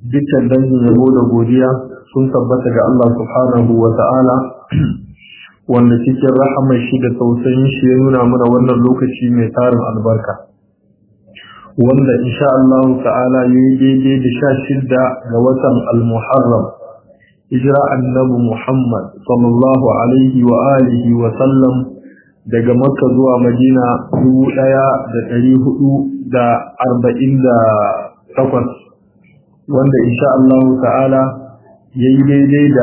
dukkan dangin yabo da godiya sun tabbata ga Allah subhanahu wa ta'ala wanda cikin rahamar shi da tausayin shi ya nuna mana wannan lokaci mai tarin albarka wanda insha Allah ta'ala ya yi daidai da sha shida ga watan al-muharram hijira annabi Muhammad sallallahu alaihi wa alihi wa sallam daga makka zuwa madina dubu ɗaya da ɗari hudu da arba'in da takwas wanda insha Allah ta'ala ya yi daidai da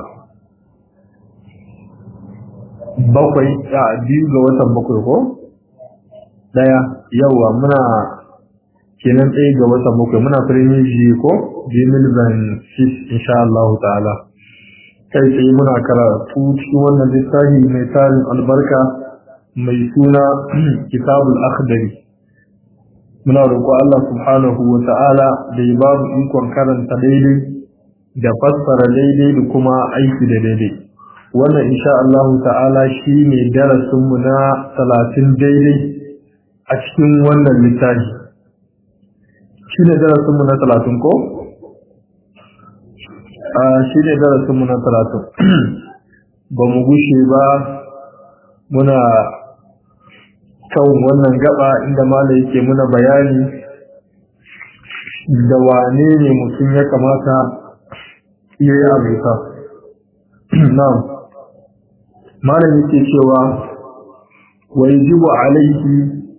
bakwai a biyu ga watan bakwai ko ɗaya yawa muna kenan ɗaya ga watan bakwai muna premier ji ko jimil ban sis insha Allah ta'ala kai tsaye muna karatu cikin wannan littafi mai tarin albarka mai suna kitabul akhdari muna roƙo Allah subhanahu wa ta'ala da ya ba mu ikon karanta daidai da fassara daidai da kuma aiki da daidai wannan insha Allah ta'ala shi ne darasinmu na talatin daidai a cikin wannan littafi shi ne darasinmu na talatin ko? shi ne darasinmu na talatin ba mu gushe ba muna kan wannan gaba inda mala yake muna bayani da wane ne mutum ya kamata iya yi abuta na mala yake cewa wajibu alaihi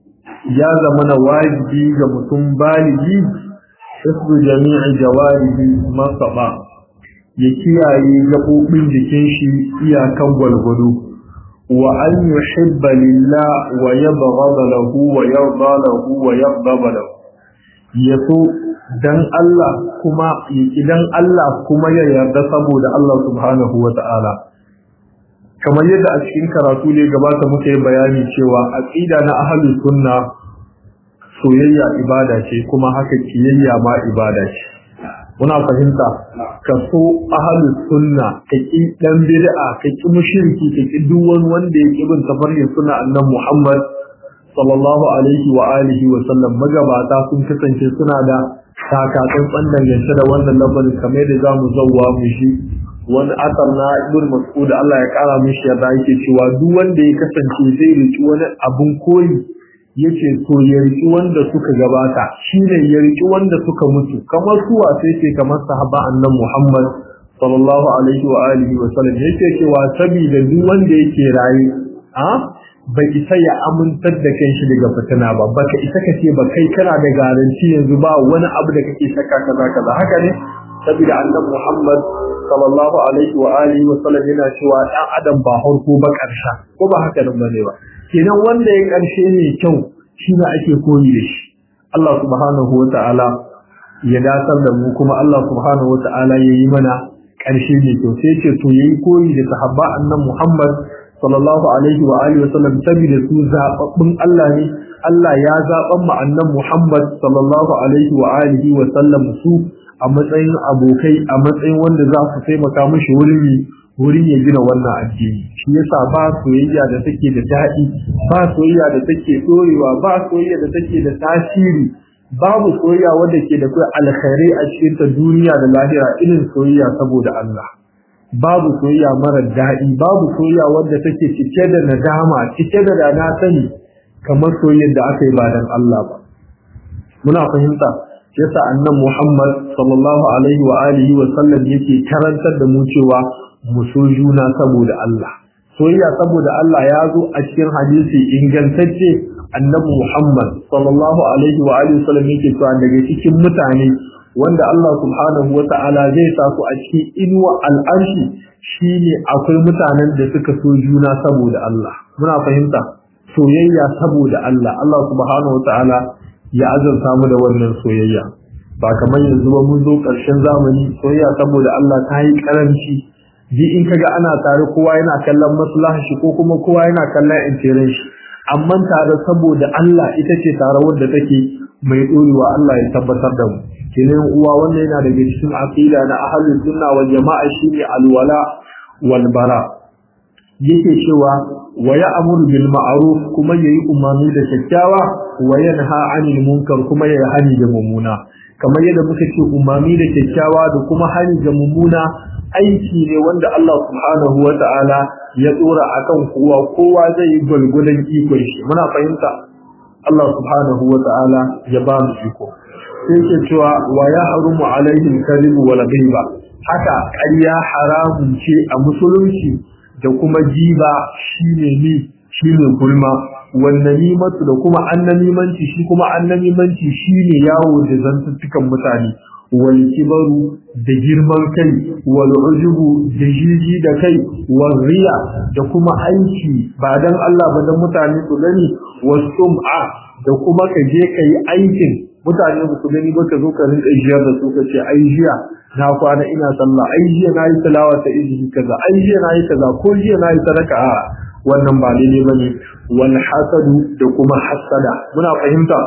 ya zama na wajibi ga mutum baligi isbu jami'i jawarihi masaba ya kiyaye gaɓoɓin jikin shi iyakan gwalgwado wa an yuhibba lillah wa yabghada lahu wa yarda lahu wa yaghdaba lahu yaso dan Allah kuma idan Allah kuma ya yarda saboda Allah subhanahu wa ta'ala kamar yadda a cikin karatu ne gabata muka yi bayani cewa aqida na ahlus sunna soyayya ibada ce kuma haka kiyayya ma ibada ce muna fahimta ka so ahlus sunna ka ki dan bid'a ka ki mushriki ka ki duk wani wanda ya bin tafarkin sunna annabi Muhammad sallallahu alaihi wa alihi wa sallam magabata sun kasance suna da takatsan dangance da wannan lamarin kamar da zamu zawwa mu shi wani asar na ibn mas'ud Allah ya kara mishi yarda yake cewa duk wanda ya kasance zai riki wani abun koyi yace to ya riki wanda suka gabata shine ya riki wanda suka mutu kamar suwa sai ce kamar sahaba annan Muhammad sallallahu alaihi wa alihi wa sallam yake cewa saboda duk wanda yake raye a bai isa ya amintar da kanshi daga fitina ba baka isa ka ce ba kai kana da garanti yanzu ba wani abu da kake saka kaza kaza haka ne saboda annan Muhammad sallallahu alaihi wa alihi wa sallam yana cewa dan adam ba harko ba karsha ko ba haka nan bane ba kenan wanda ya karshe ne kyau shi ne ake koyi da shi Allah subhanahu wa ta'ala ya dasar da mu kuma Allah subhanahu wa ta'ala ya yi mana karshe ne kyau sai ce to yayi koyi da sahabba annan Muhammad sallallahu alaihi wa alihi wa sallam saboda su zababbun Allah ne Allah ya zaban mu annan Muhammad sallallahu alaihi wa alihi wa sallam su a matsayin abokai a matsayin wanda za su taimaka mishi wurin wurin ya gina wannan addini shi yasa ba soyayya da take da daɗi ba soyayya da take dorewa ba soyayya da take da tasiri babu soyayya wanda ke da kai alkhairai a cikin ta duniya da lahira irin soyayya saboda Allah babu soyayya mara daɗi babu soyayya wanda take cike da nadama cike da dana sani kamar soyayyar da aka yi ba dan Allah ba muna fahimta yasa annan Muhammad sallallahu alaihi wa alihi wa sallam yake karantar da mu cewa mu so juna saboda Allah soyayya saboda Allah ya zo a cikin hadisi ingantacce annabi Muhammad sallallahu alaihi wa alihi wa sallam yake cewa daga cikin mutane wanda Allah subhanahu wa ta'ala zai sa su a cikin inuwa al'arshi shine akwai mutanen da suka so juna saboda Allah muna fahimta soyayya saboda Allah Allah subhanahu wa ta'ala ya azurta mu da wannan soyayya ba kamar yanzu ba mun zo ƙarshen zamani soyayya saboda Allah ta yi karanci ji in kaga ana tare kowa yana kallon maslahar shi ko kuma kowa yana kallon intirin shi amma tare saboda Allah ita ce tare wadda take mai dorewa Allah ya tabbatar da mu kenan uwa wannan yana daga cikin aqida na ahlus sunna wal jama'a shine alwala wal bara yake cewa wa ya'muru bil ma'ruf kuma yayi umarni da kyakkyawa wa yanha 'anil munkar kuma yayi hani da mummuna kamar yadda muka ce umarni da kyakkyawa da kuma hani da mummuna aiki ne wanda Allah subhanahu wa ta'ala ya tsora akan kowa kowa zai yi gulgulan ikon shi muna fahimta Allah subhanahu wa ta'ala ya ba mu iko sai ke cewa wa ya harumu alaihi kadhibu wal ghiba haka ƙarya haramun ce a musulunci da kuma jiba shine ni shine gulma wannan nimatu da kuma annamimanci shi kuma annamimanci shine yawo da zantuttukan mutane wal kibaru da girman kai wal ujubu da jiji da kai wal riya da kuma aiki ba dan Allah ba dan mutane su gani was sum'a da kuma ka je kai aikin mutane ba su gani ba ka zo ka rinka jiyar da su ka ce ai jiya na kwana ina sallah ai jiya na yi tilawa ta izini kaza ai jiya na yi kaza ko jiya na yi sadaka a wannan ba daidai ba ne wal hasadu da kuma hasada muna fahimta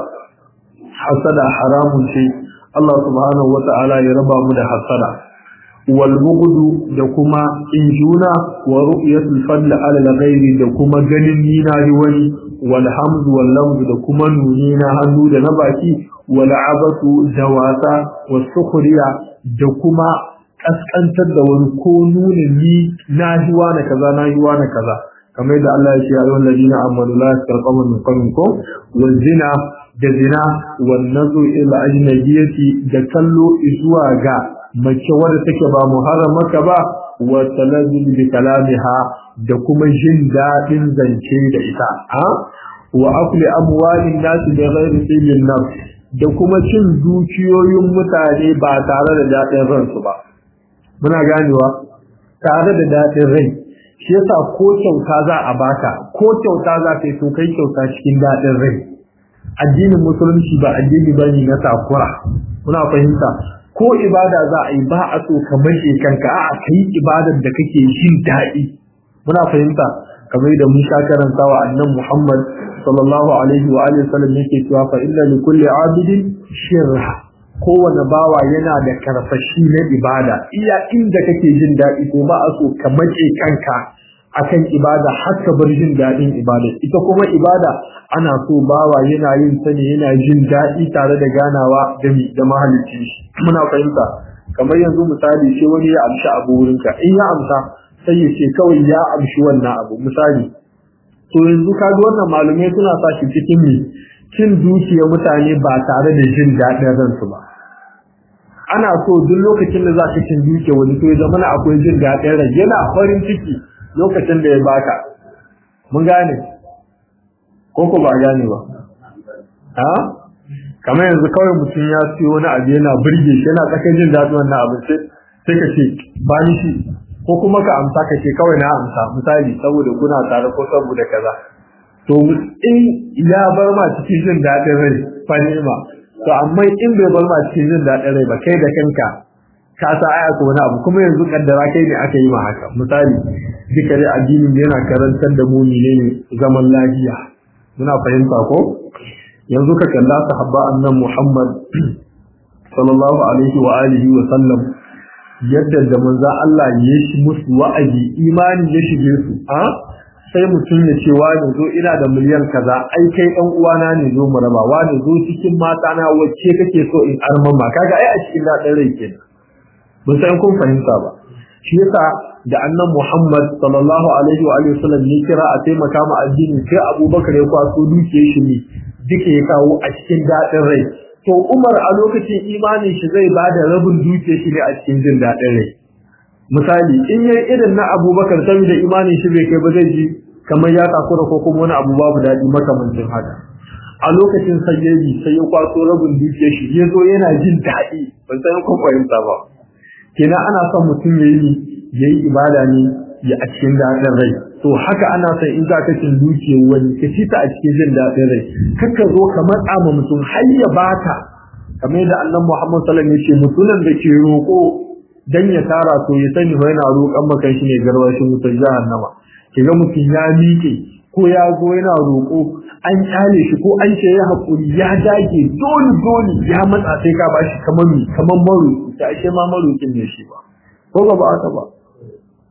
hasada haramun ce Allah subhanahu wata'ala ya raba mu da hasada wal bughdu da kuma injuna wa ru'yatul fadl ala al-ghairi da kuma ganin ni na yi wani wal hamdu wal lamdu da kuma nuni na hannu da na baki wal abatu da wasa was sukhriya da kuma kaskantar da wani ko nuna ni na yi wani kaza na yi wani kaza kamar da Allah ya ce ya ayyuhal ladina amanu la tasqamu min qawmikum wal zina da zina wan nazu ila ajnabiyati da kallo zuwa ga mace wadda take ba muharramaka ba wa talazzul bi kalamiha da kuma jin dadin zance da ita a wa akli amwalin nas bi ghairi tilin nafs da kuma cin dukiyoyin mutane ba tare da dadin ransu ba muna ganewa tare da dadin rai shi yasa ko kyauta za a baka ko kyauta za ka yi to kai kyauta cikin dadin rai addinin musulunci ba addini bane na takura muna fahimta ko ibada za a yi ba a so ka mace kanka a ka yi ibadar da kake jin daɗi muna fahimta kamar da mun sha karantawa annan Muhammad sallallahu alaihi wa alihi wasallam yake cewa fa inna li kulli abidin shirra kowane bawa yana da karfashi na ibada iya inda kake jin daɗi ko ba a so ka mace kanka akan ibada har ka bar jin daɗin ibada ita kuma ibada ana so bawa yana yin ta ne yana jin daɗi tare da ganawa da da mahalicci muna fahimta kamar yanzu misali sai wani ya amshi abu wurinka in ya amsa sai ya ce kawai ya amshi wannan abu misali to yanzu ka ga wannan malumai suna sa shi cikin me cin dukiyar mutane ba tare da jin daɗin ransu ba ana so duk lokacin da za ka cin dukiyar wani to ya zama akwai jin daɗin rai yana farin ciki lokacin da ya baka mun gane ko ko ba gane ba ha kamar yanzu kawai mutum ya siyo wani abu yana burge shi yana tsakar jin daɗin wannan abu sai sai ka ce ba ni shi ko kuma ka amsa ka ce kawai na amsa misali saboda kuna tare ko saboda kaza to in ya bar ma cikin jin daɗin rai fa ni'ima to amma in bai bar ma cikin jin daɗin rai ba kai da kanka ka sa aya ko wani abu kuma yanzu kaddara kai ne aka yi ma haka misali duka dai addinin yana karantar da mu ne zaman lafiya muna fahimta ko yanzu ka kalla sahabba annan Muhammad sallallahu alaihi wa alihi wa sallam yadda da manzo Allah ya shi musu wa'azi imani ya shige su a sai mutum ya ce wani zo ina da miliyan kaza ai kai dan uwana ne zo mu raba wani zo cikin mata na wacce kake so in arman ma kaga ai a cikin dadin rai kenan mun san kun fahimta ba shi yasa da annan Muhammad sallallahu alaihi wa alihi wasallam ne kira a taimaka ma addini sai Abubakar ya kwaso dukiyar shi ne duka ya kawo a cikin dadin rai to Umar a lokacin imanin shi zai bada rabin dukiyar shi ne a cikin jin dadin rai misali in yayi irin na Abubakar saboda imanin shi bai kai ba zai ji kamar ya takura ko kuma wani abu babu dadi makamancin haka a lokacin sayyaji sai ya kwaso rabin dukiyar shi ya zo yana jin daɗi ban san kun fahimta ba kenan ana son mutum ya yi ya yi ibada ne ya a cikin daɗin rai to haka ana son in za ka cin duke wani ka ci ta a cikin jin daɗin rai kaka zo ka matsa ma mutum har ya baka kamar da annan Muhammad sallallahu alaihi wasallam ya ce mutumin da ke roƙo dan ya tara to ya sani fa yana roƙon maka shi ne garwashin wutar jahannama kiga mutum ya miƙe ko ya zo yana roƙo an kyale shi ko an ce ya haƙuri ya dage dole dole ya matsa sai ka bashi kamar mi kamar maroƙi ta ashe ma maroƙin ne shi ba ko ba haka ba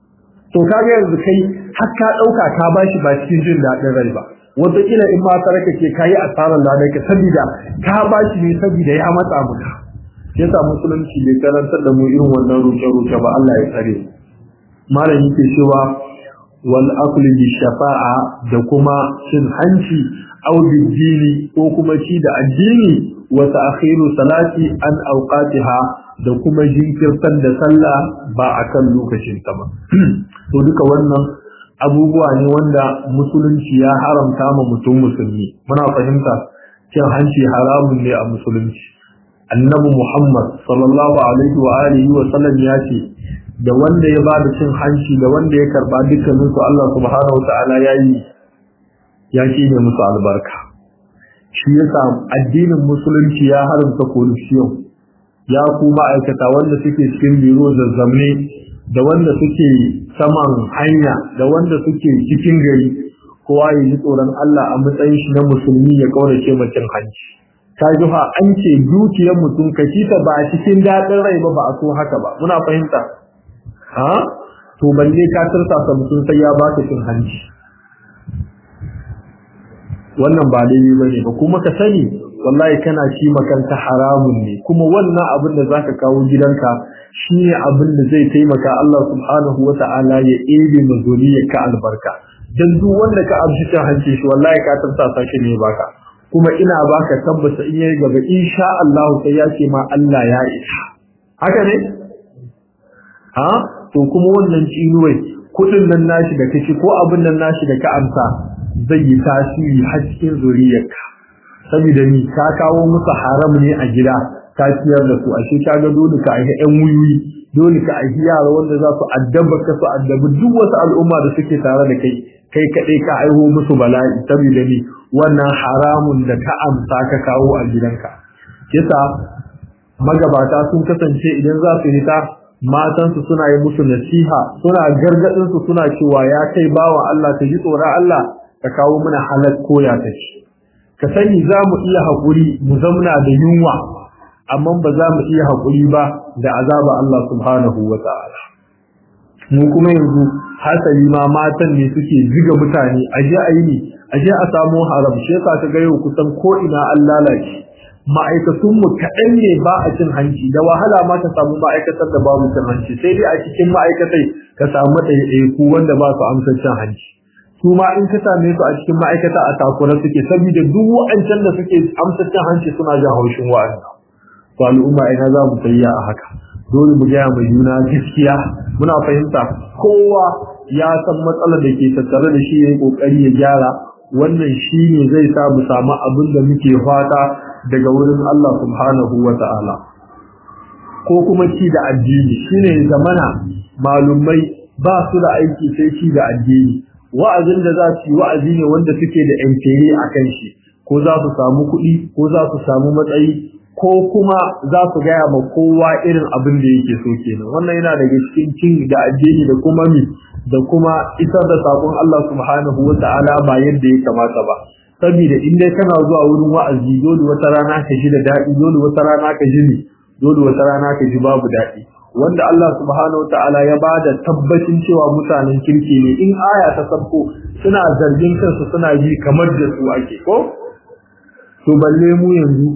to kaga yanzu kai har ka dauka ka bashi ba cikin jin dadin rai ba wataƙila in ma saraka ke kayi asarar ladai ka sabida ka bashi ne sabida ya matsa maka yasa musulunci bai karantar da mu irin wannan roke-roke ba Allah ya tsare malam yake cewa wal akli bi shafa'a da kuma cin hanci aw dini ko kuma ci da addini wa ta'khiru salati an awqatiha da kuma jinkirtar da sallah ba akan lokacin ta ba to duka wannan abubuwa ne wanda musulunci ya haramta ma mutum musulmi muna fahimta cin hanci haramun ne a musulunci annabi Muhammad sallallahu alaihi wa alihi wa sallam ya ce da wanda ya bada cin hanci da wanda ya karba dukkanin su Allah subhanahu wa ta'ala ya yi ya ce ne musu albarka shi yasa addinin musulunci ya haramta corruption ya ku ma'aikata wanda suke cikin biro zazzamne da wanda suke saman hanya da wanda suke cikin gari kowa ya ji tsoron Allah a matsayin shi na musulmi ya kaurace mutum hanci ta ji fa an ce dukiyar mutum ka ta ba a cikin daɗin rai ba ba a so haka ba muna fahimta ha to balle ka tursasa mutum sai ya baka cin hanci wannan ba daidai ba ne ba kuma ka sani wallahi kana ci makanta haramun ne kuma wannan abin da zaka kawo gidanka shine abin da zai taimaka Allah subhanahu wata'ala ya ebe mazuriyar ka albarka dan duk wanda ka amshi cin hanci shi wallahi ka tursasa shi ne baka kuma ina baka tabbata in yayi gaba insha Allah sai ya ce ma Allah ya isa haka ne ha to kuma wannan cinuwai kudin nan nashi da kace ko abin nan nashi da ka amsa zai yi tasiri har cikin zuriyarka saboda ni ka kawo musu haram ne a gida ka ciyar da su ashe ka ga dole ka aihi ƴan wuyuyi dole ka aihi yara wanda za su addaba ka su addabi duk wasu al'umma da suke tare da kai kai kaɗai ka aiho musu bala'i saboda ni wannan haramun da ka amsa ka kawo a gidanka yasa magabata sun kasance idan za su hita matansu suna yi musu nasiha suna gargadin su suna cewa ya kai bawa Allah ka ji tsoron Allah ka kawo mana halal koya ta ci ka sani za mu iya haƙuri mu zamna da yunwa amma ba za mu iya haƙuri ba da azaba Allah subhanahu wa ta'ala mu kuma yanzu hasali ma matan ne suke ziga mutane aje a yi ne aje a samu haram shi yasa ka ga yau kusan ko ina an lalace ma'aikatun mu kaɗan ne ba a cin hanci da wahala ma ka samu ma'aikatar da babu cin hanci sai dai a cikin ma'aikatai ka samu ɗaiɗaiku wanda ba su amsa cin hanci su ma in ka same su a cikin ma'aikata a takura suke saboda duk wa'ancan da suke amsa cin hanci suna jin haushin wa'anda to al'umma ina za mu tayya a haka dole mu gaya mai juna gaskiya muna fahimta kowa ya san matsalar da ke tattare da shi ya yi kokari ya gyara wannan shi ne zai sa mu samu abin da muke fata daga wurin Allah subhanahu wa ta'ala ko kuma ci da addini shine zamana malumai ba su da aiki sai ci da addini wa'azin da za su yi wa'azi ne wanda suke da yantere a kan shi ko za su samu kuɗi ko za su samu matsayi ko kuma za su gaya ma kowa irin abin da yake so kenan wannan yana daga cikin cin da addini da kuma mi da kuma isar da sakon Allah subhanahu wa ta'ala ba yadda ya kamata ba saboda in dai kana zuwa wurin wa'azi dole wata rana ka ji da daɗi dole wata rana ka ji dole wata rana ka ji babu daɗi wanda Allah subhanahu wa ta'ala ya bada tabbacin cewa mutanen kirki ne in aya ta sabko suna zargin kansu suna ji kamar da su ake ko to balle mu yanzu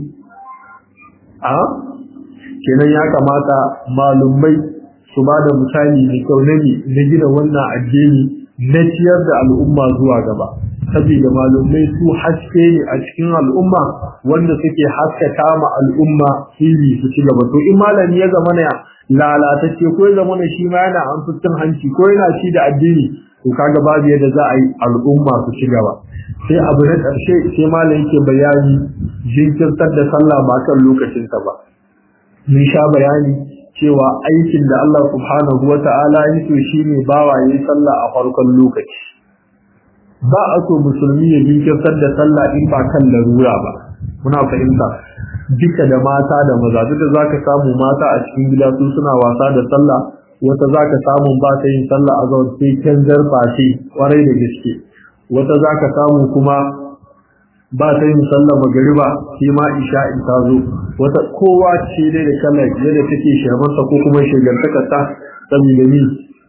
a kenan ya kamata malumai su ba da misali mai kyau na na gina wannan addini na ciyar da al'umma zuwa gaba saboda malumai su haske ne a cikin al'umma wanda suke haskaka ma al'umma fili su ci gaba to in malami ya zama na lalatacce ko ya zama na shi ma yana an fitin hanci ko yana ci da addini to kaga babu yadda za a yi al'umma su ci gaba sai abu na ƙarshe sai malam yake bayani jinkirtar da sallah ba kan lokacinta ba mun sha bayani cewa aikin da Allah subhanahu wa ta'ala ya so shine bawa yayi sallah a farkon lokaci ba a so musulmi ya jinkirtar da sallah in ba kan larura ba muna fahimta duka da mata da maza duk da zaka samu mata a cikin gida su suna wasa da sallah wata zaka samu ba ta yin sallah a zaun sai canjar face kwarai da gaske wata za ka samu kuma ba ta yin sallar magariba shi ma isha in ta zo wata kowa ce dai da kallon yadda take shamarsa ko kuma shigantakarta saboda ni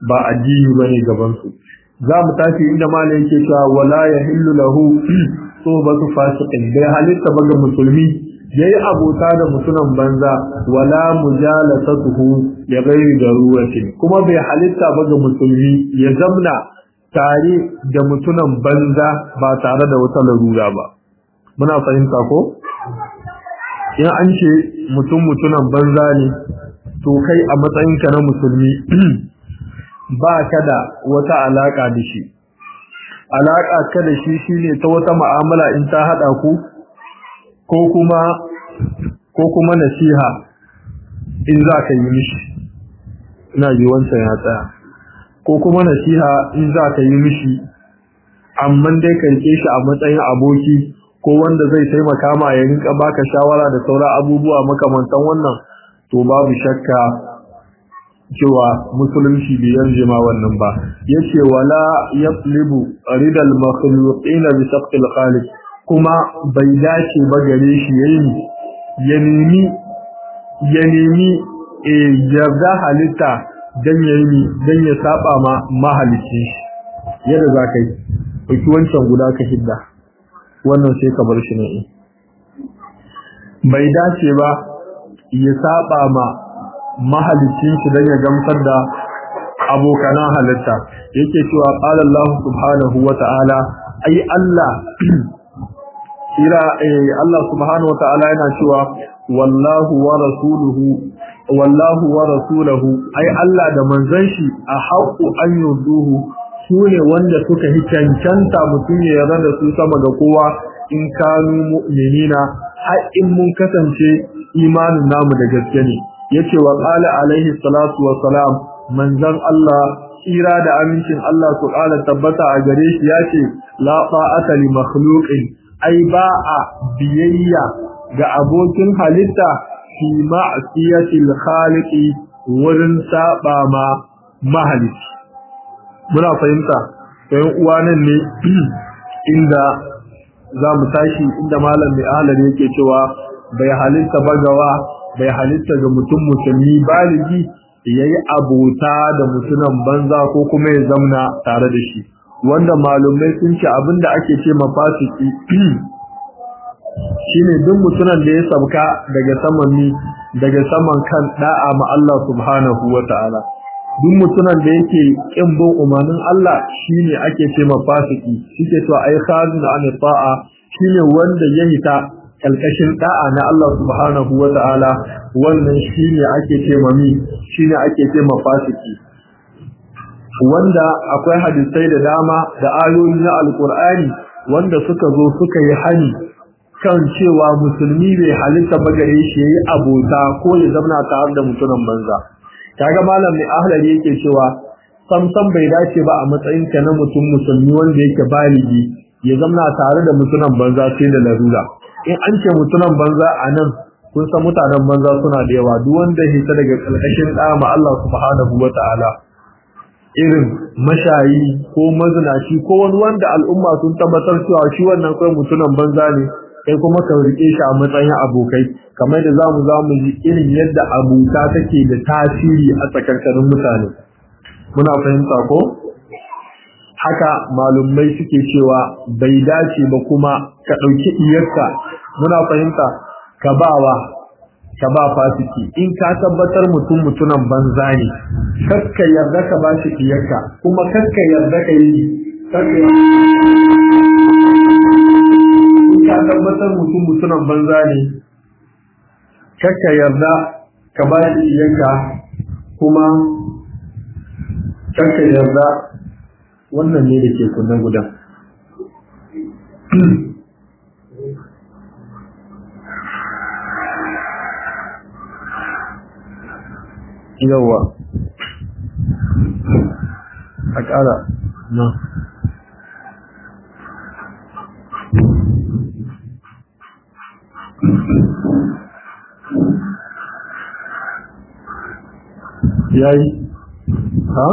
ba addini bane gaban su za mu tafi inda malai yake cewa wala yahillu lahu sobatu fasiqin bai halitta ba ga musulmi yayi abota da mutunan banza wala mujalasatuhu ya gairi daruratin kuma bai halitta ba ga musulmi ya zamna tare da mutunan banza ba tare da wata larura ba muna fahimta ko in an ce mutum mutunan banza ne to kai a matsayinka na musulmi ba ka da wata alaka da shi alaka ka da shi shine ta wata mu'amala in ta hada ku ko kuma ko kuma nasiha in za ka yi mishi ina ji wancan ya tsaya ko kuma nasiha in za ka yi mishi amma dai ka rike shi a matsayin aboki ko wanda zai taimaka ma ya rinka baka shawara da sauran abubuwa makamantan wannan to babu shakka cewa musulunci bai yarje ma wannan ba yace wala yaqlibu ridal makhluqina bi saqil khaliq kuma bai dace ba gare shi yayi ya nemi ya nemi eh yarda halitta dan yayi dan ya saba ma mahalicin shi yadda zaka yi ɗauki wancan guda ka hidda wannan sai ka bar shi ne bai dace ba ya saba ma mahalicin shi dan ya gamsar da abokanan halitta yake cewa qala Allah subhanahu wa ta'ala ai Allah ira eh Allah subhanahu wa ta'ala yana cewa wallahu wa rasuluhu wallahu wa rasuluhu ai Allah da manzon shi a haqqu an yuduhu sune wanda suka hi cancanta mutum ya yarda da su sama ga kowa in kanu mu'minina har in mun kasance imanin namu da gaske ne yace wa qala alaihi salatu wa salam manzon Allah tsira da amincin Allah su ƙara tabbata a gare shi yace la ta'ata li makhluqin ai ba a biyayya ga abokin halitta fi ma'siyatil khaliqi wurin saba ma mahalici muna fahimta sai uwa nan ne inda za mu tashi inda malam mai ahalar yake cewa bai halitta bagawa bai halitta ga mutum musulmi baligi yayi abota da mutunan banza ko kuma ya zamna tare da shi wanda malumai sun ce abinda ake ce mafasiki shine duk mutunan da ya sabka daga saman ni daga saman kan da'a ma Allah subhanahu wata'ala duk mutunan da yake kin bin umarnin Allah shine ake ce mafasiki shike to ai khazin an ta'a shine wanda ya hita kalkashin da'a na Allah subhanahu wata'ala wannan shine ake ce mami shine ake ce mafasiki wanda akwai hadisai da dama da ayoyi na alkur'ani wanda suka zo suka yi hani kan cewa musulmi bai halitta bagare shi yayi abota ko ya zauna tare da mutumin banza kaga malam mai ahlari yake cewa sam sam bai dace ba a matsayin ka na mutum musulmi wanda yake baligi ya zauna tare da mutumin banza sai da larura in an ce mutumin banza a nan kun san mutanen banza suna da yawa duk wanda ya hita daga kalkashin ma Allah subhanahu wataala irin mashayi ko mazinaci ko wani wanda al'umma sun tabbatar cewa shi wannan kai mutumin banza ne kai kuma ka rike shi a matsayin abokai kamar da zamu zamu ji irin yadda abuta take da tasiri a tsakankanin mutane muna fahimta ko haka malumai suke cewa bai dace ba kuma ka dauki iyarka muna fahimta ka bawa ka ba fasiki in ka tabbatar mutum mutunan banza ne kakka yarda ka ba shi iyarka kuma kakka yarda ka yi kakka ka tabbatar mutum mutunan banza ne kakka yarda ka ba shi yanka kuma kakka yarda wannan ne da ke kunna gudan yawa a ƙara na yayi ha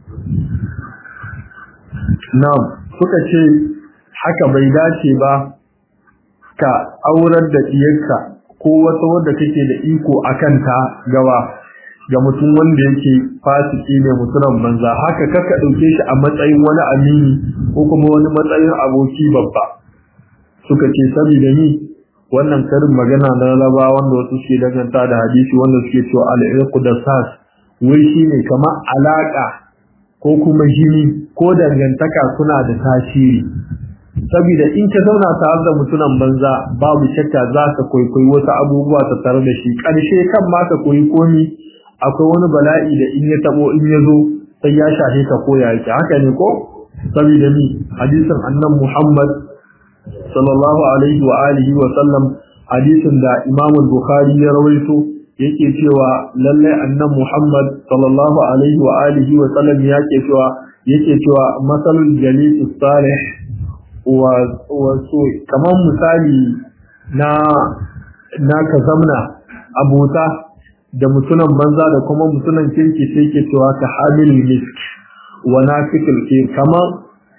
na'am suka ce haka bai dace ba ka aurar da diyarka ko wata wadda kake da iko akan ta gawa ga mutum wanda yake fasiki ne mutumin banza haka kaka dauke shi a matsayin wani amini ko kuma wani matsayin aboki babba suka ce saboda ni wannan karin magana na laba wanda wasu suke danganta da hadisi wanda suke cewa al-irqu da sas wai shine kamar alaka ko kuma jini ko dangantaka suna da tasiri saboda in ka zauna tare da mutunan banza babu shakka za ka kwaikwayi wasu abubuwa ta tare da shi ƙarshe kan ma ka koyi komi akwai wani bala'i da in ya tabo in ya zo sai ya shafe ka ko ya yake haka ne ko saboda ni hadisin annan Muhammad sallallahu alaihi wa alihi wa sallam hadisin da Imam Bukhari ya rawaito yake cewa lalle annan Muhammad sallallahu alaihi wa alihi wa sallam yake cewa yake cewa masalul jalis salih wa wasu kamar misali na na ka zamna abota da mutunan banza da kuma mutunan kirki sai ke cewa ka hamil misk wa nafikul kir kamar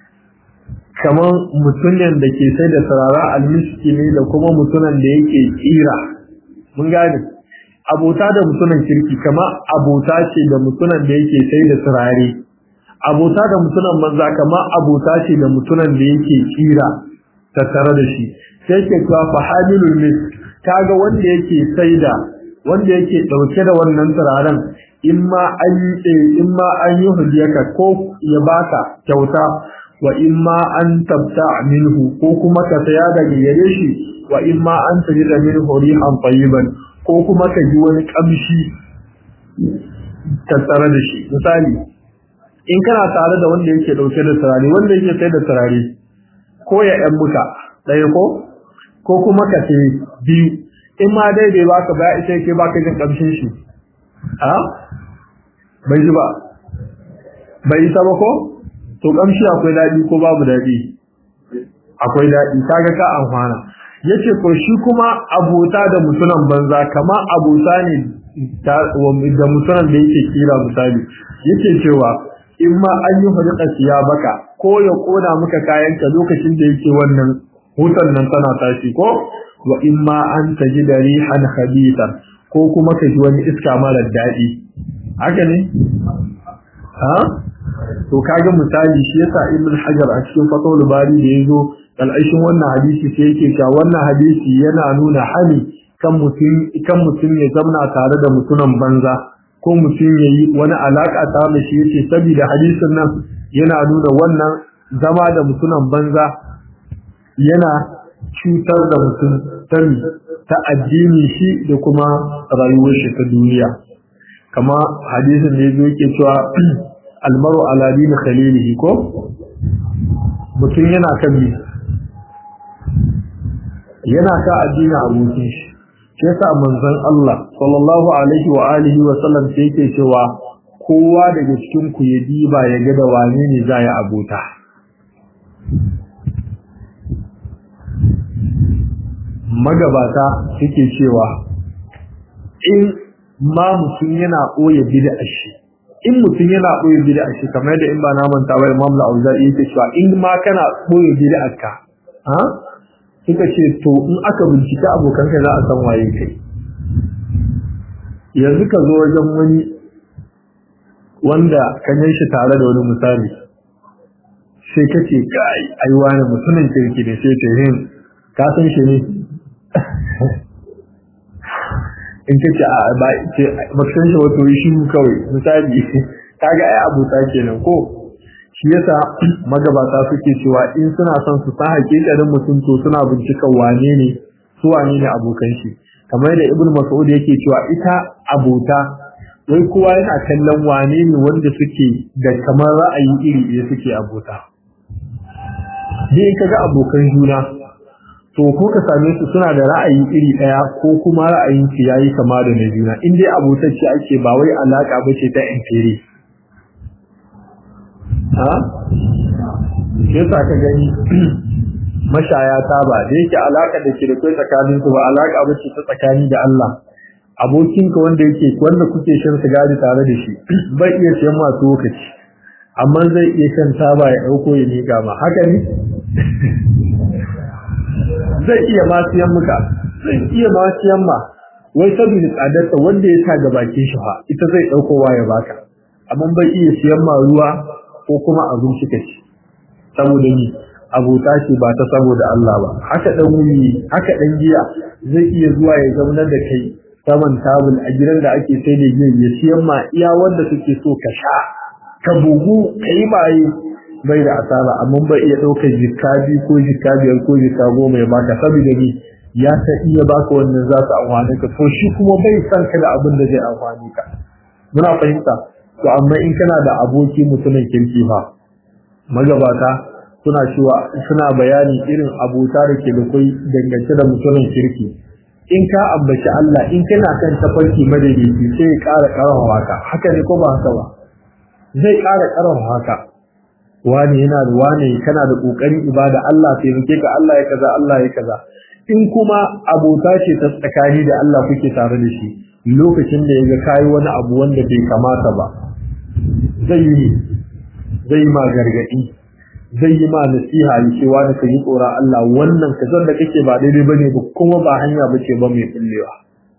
kamar mutunan da ke sai da sarara almiski ne da kuma mutunan da yake kira mun gane abota da mutunan kirki kamar abota ce da mutunan da yake sai da sarare abota da mutunan banza kamar abota ce da mutunan da yake kira tattare da shi sai ke cewa fa hamilul misk kaga wanda yake sai da wanda yake dauke da wannan turaren in ma an yi in ma an yi hudiyaka ko ya baka kyauta wa in ma an tabta minhu ko kuma ka saya daga gare shi wa in ma an tajida minhu rihan tayyiban ko kuma ka ji wani kamshi tattare da shi misali in kana tare da wanda yake dauke da turare wanda yake sai da turare ko ya yan muka ɗaya ko ko kuma ka sai biyu in ma dai bai baka ba ita yake baka jin kamshin shi a bai ji ba bai isa ba ko to kamshi akwai daɗi ko babu daɗi akwai daɗi kaga ka amfana yace ko shi kuma abota da mutunan banza kama abota ne da mutunan da yake kira misali yake cewa in ma an yi hulɗa siya baka ko ya kona maka kayanka lokacin da yake wannan hutan nan tana tashi ko wa in ma an taji da rihan khabithan ko kuma ka ji wani iska mara daɗi haka ne ha to kaga misali shi yasa ibn hajar a cikin fatul bari da yazo al'aishin wannan hadisi sai yake cewa wannan hadisi yana nuna hali kan mutum kan mutum ya zamna tare da mutunan banza ko mutum yayi wani alaka tare da shi yace saboda hadisin nan yana nuna wannan zama da mutunan banza yana cutar da mutum tani ta addini shi da kuma rayuwar shi ta duniya kama hadisin da yazo yake cewa almaru ala dini khalilihi ko mutum yana kan bi yana ka addini abokin shi shi yasa manzon Allah sallallahu alaihi wa alihi wa sallam sai yake cewa kowa daga cikin ku ya diba ya ga da wane ne za ya abota magabata suke cewa in ma mutum yana ɓoye bid'a shi in mutum yana ɓoye bid'a shi kamar da in ba na manta ba Imam Al-Auza'i yake cewa in ma kana ɓoye bid'a ka ha suka ce to in aka bincika abokanka za a san waye kai yanzu ka zo wajen wani wanda ka shi tare da wani misali sai ka ce kai ai wani mutumin kirki ne sai ce hin ka san shi ne in ka ce a ba ce ba san shi wato yi shi kawai misali kaga ai abuta kenan ko shi yasa magabata suke cewa in suna son su san hakikarin mutum to suna bincikan wane ne su wane ne abokan shi kamar da ibnu mas'ud yake cewa ita abota wai kowa yana kallon wane ne wanda suke da kamar ra'ayi iri ɗaya suke abota ni in kaga abokan juna to ko ka same su suna da ra'ayi iri ɗaya ko kuma ra'ayin su yayi kama da na juna in dai abotacce ake ba wai alaka bace ta inferi ha yasa ka gani mashaya ta ba da yake alaka da ke da kai tsakanin su ba alaka bace ta tsakani da Allah abokinka wanda yake wanda kuke shan sigari tare da shi bai iya siyan masu lokaci amma zai iya shan taba ya dauko ya miƙa ma haka ne zai iya ma siyan muka zai iya ma siyan ma wai saboda tsadarta wanda ya sa ga bakin shi fa ita zai ɗaukowa ya baka amma bai iya siyan ma ruwa ko kuma abinci ka ci saboda ni abota ce ba ta saboda Allah ba haka dan wuni haka dan giya zai iya zuwa ya zauna da kai saman tabul a gidan da ake sai da giya ya siyan ma iya wanda suke so ka sha ka bugu kai baye bai da asara amma bai iya ɗaukar jikka biyu ko jikka biyar ko jikka goma ya baka saboda ni ya ta iya baka wannan za su amfani ka to shi kuma bai san ka da abin da zai amfani ka muna fahimta to amma in kana da aboki mutumin kirki fa magabata suna cewa suna bayani irin abota da ke da kai dangance da mutumin kirki in ka ambaci Allah in kana kan tafarki madaidaici sai ya ƙara ƙarawa haka haka ne ko ba haka ba zai ƙara ƙarawa haka wani yana da wani kana da ƙoƙarin ibada Allah taimake ka Allah ya kaza Allah ya kaza in kuma abota ce ta tsakani da Allah kuke tare da shi lokacin da ya ga kayi wani abu wanda bai kamata ba zai yi zai ma gargadi zai yi ma nasiha ya ce wani ka yi tsoron Allah wannan ka da kake ba daidai bane ba kuma ba hanya bace ba mai kullewa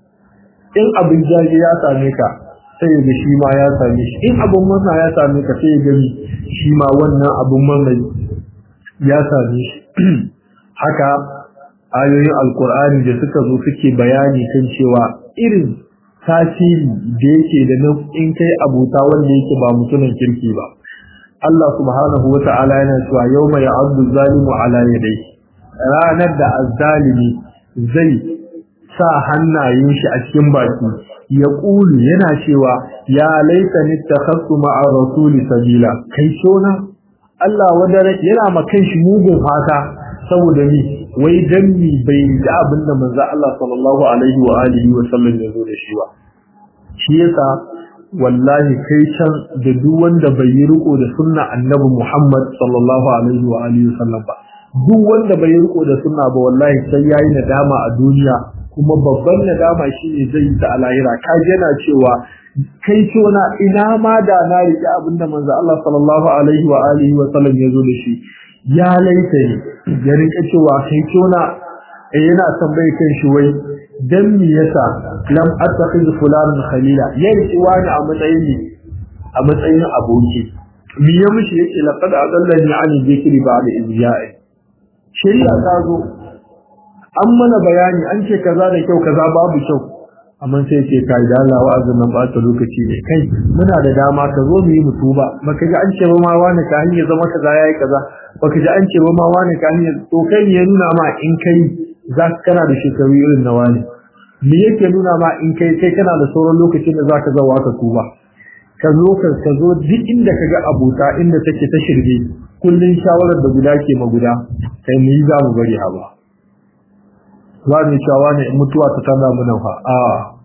in abin jaje ya same ka sai ga shi ma ya same shi in abin masa ya same ka sai gani shi ma wannan abin mamai ya same shi haka ayoyin alkur'ani da suka zo suke bayani kan cewa irin tasiri da yake da nan in kai abuta wanda yake ba mutumin kirki ba Allah subhanahu wata'ala yana cewa yawma ya'addu zalimu ala yadayhi ranar da azzalimi zai sa hannayen shi a cikin baki ya ƙulu yana cewa ya laita ni takhassu ma'a rasuli sabila kai shona Allah wadare yana ma shi mugun fata saboda ni wai dan mi bai da abin da manzo Allah sallallahu alaihi wa alihi wa sallam ya zo da shi ba shi yasa wallahi kai can da duk wanda bai yi riko da sunna annabi Muhammad sallallahu alaihi wa alihi wa sallam ba duk wanda bai yi riko da sunna ba wallahi sai yayi nadama a duniya kuma babban nadama shine zai yi ta a lahira ka yana cewa kai tona ina ma da na riƙe abinda manzo Allah sallallahu alaihi wa alihi wa sallam ya zo da shi ya laita ne ya rinka cewa kai tona eh yana tambaye kan shi wai dan me yasa lam attakhiz fulanan khalila ya riki wani a matsayin ne a matsayin aboki me ya mishi yake laqad adallani an dhikri ba'da izya'i shari'a ta zo an mana bayani an ce kaza da kyau kaza babu kyau amma sai ce kai da Allah wa'azin nan ba ta lokaci ne kai muna da dama ka zo mu yi mutuba baka ji an ce ba ma wani ka hanyar zama kaza yayi kaza baka ji an ce ba ma wani ka hanyar to kai ne ya nuna ma in kai za ka kana da shekaru irin na wani me yake nuna ma in kai kai kana da sauran lokacin da zaka zawa ka tuba ka zo ka ka zo duk inda ka ga abuta inda take ta shirbe kullun shawarar da guda ke ma guda kai mu yi za mu bari haba za mu cewa ne in mutuwa ta tana mu nan fa a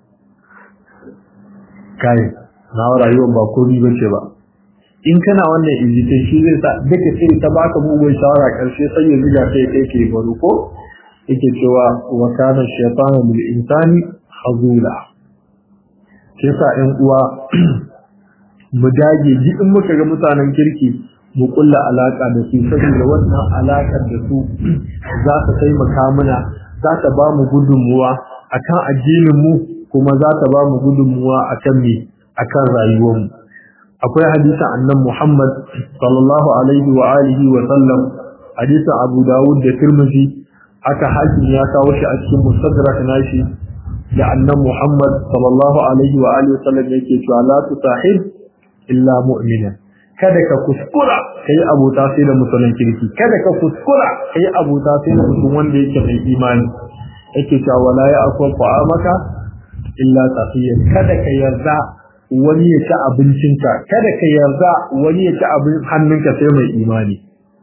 kai na rayuwar ba komai bace ba in kana wannan izitin shi zai sa duka sai ta baka mugun shawara karshe sai ya zuga kai kai ke baro ko yake cewa wa kana shaytanu lil insani khazula sai sa ɗan uwa mu dage duk in muka ga mutanen kirki mu kulla alaka da su saboda wannan alakar da su za ta taimaka mana za ta ba mu gudunmuwa akan addinin mu kuma za ta ba mu gudunmuwa akan me akan rayuwar mu akwai hadisin annan Muhammad sallallahu alaihi wa alihi wa sallam hadisin Abu Dawud da Tirmidhi aka hakim ya kawo shi a cikin mustadrak nashi da annan Muhammad sallallahu alaihi wa alihi wa sallam yake cewa la tusahib illa mu'mina kada ka kuskura kai abota sai da musulun kirki kada ka kuskura kai abota sai da mutum wanda yake mai imani yake cewa wala ya akwa maka illa tafiyan kada ka yarda wani ya ci abincinka kada ka yarda wani ya ci abin hannunka sai mai imani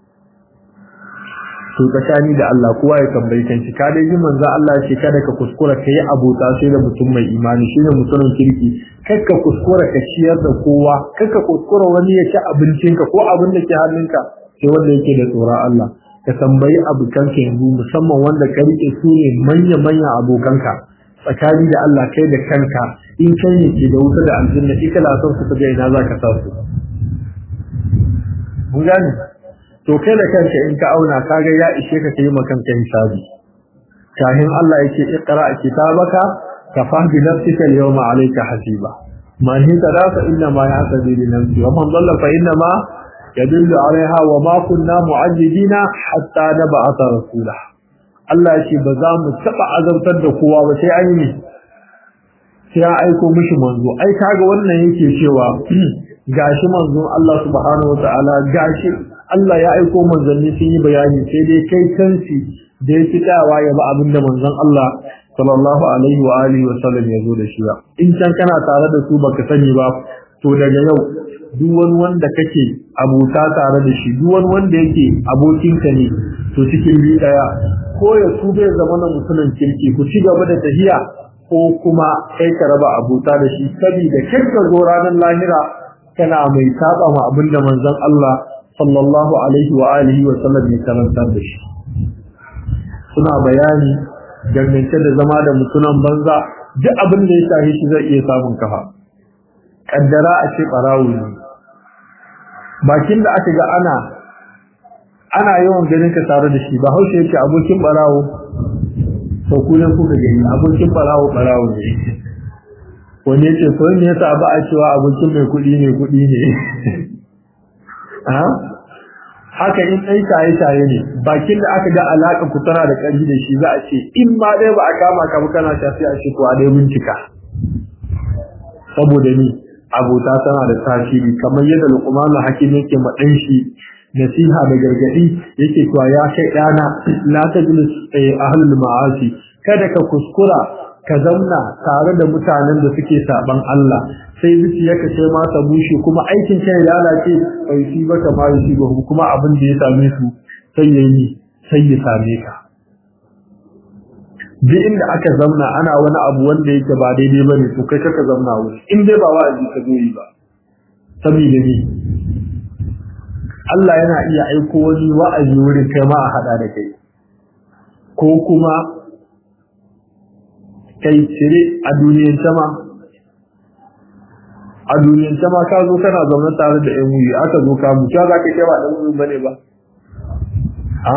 to tsakani da Allah kowa ya tambayi kanshi ka dai manzo Allah ya ce kada ka kuskura kai abota sai da mutum mai imani shine mutumin kirki kar ka kuskura ka ciyar da kowa kar ka kuskura wani ya ci abincinka ko abin da ke hannunka sai wanda yake da tsoron Allah ka tambayi abokanka yanzu musamman wanda ka rike su ne manya manya abokanka tsakani da Allah kai da kanka in kai ne ke da wuta da aljanna ita la son ku ga ina zaka sa su mun gane to kai da kanka in ka auna kaga ya ishe ka kai ma kanka hisabi kahin Allah yake iqra kitabaka kafa bi nafsika al-yawma alayka hasiba man hitada fa inna ma yahtabi li nafsi wa man dhalla fa inna ma yadullu alaiha wa ma kunna mu'azzibina hatta nab'atha rasula Allah ya ce ba za mu taba azabtar da kowa ba sai an yi sai an aiko mishi manzo ai kaga wannan yake cewa gashi manzon Allah subhanahu wataala gashi Allah ya aiko manzanni sun yi bayani sai dai kai kansi da ya fitawa ya ba abinda manzon Allah sallallahu alaihi wa alihi wa sallam ya zo da shi ba in can kana tare da su baka sani ba to daga yau duk wani wanda kake abota tare da shi duk wani wanda yake abokinka ne to cikin bi daya ko ya su bai zama na mutumin kirki ku ci gaba da tahiya ko kuma kai ka raba abota da shi saboda kai ka zo ranar lahira kana mai saba ma abinda manzon Allah sallallahu alaihi wa alihi wa sallam ya karantar da shi suna bayani dangance da zama da mutunan banza duk abin da ya shahi shi zai iya samun kafa kaddara a ce barawo ne bakin da aka ga ana ana yawan ganin ka tare da shi ba haushe yake abokin barawo to ku ne kuka gani abokin barawo barawo ne wani yace ko ne yasa ba a cewa abokin mai kuɗi ne kuɗi ne haka in ɗai shaye-shaye ne bakin da aka ga alaƙa ku tana da ƙarfi da shi za a ce in ma dai ba a kama ka ba kana shafi a ce ko a dai bincika saboda ni abota tana da tasiri kamar yadda Luqman hakim yake ma dan shi nasiha da gargadi yake cewa ya kai dana la tajlis ahlul ma'asi kada ka kuskura ka zauna tare da mutanen da suke saban Allah sai zuciyarka sai ma ta bushe kuma aikin ka ya lalace bai shi ba ma shi ba kuma abin da ya same su sai yayi sai ya same ka duk inda aka zauna ana wani abu wanda yake ba daidai bane to kai kaka zauna wuri in dai ba wa'azi ka zo yi ba saboda ni Allah yana iya aiko wani wa'azi wurin kai ma a hada da kai ko kuma kai cire a duniyar sama a duniyar sama ka zo kana zaune tare da yan wuyi aka zo ka mu za ka kai ba dan wuyi bane ba a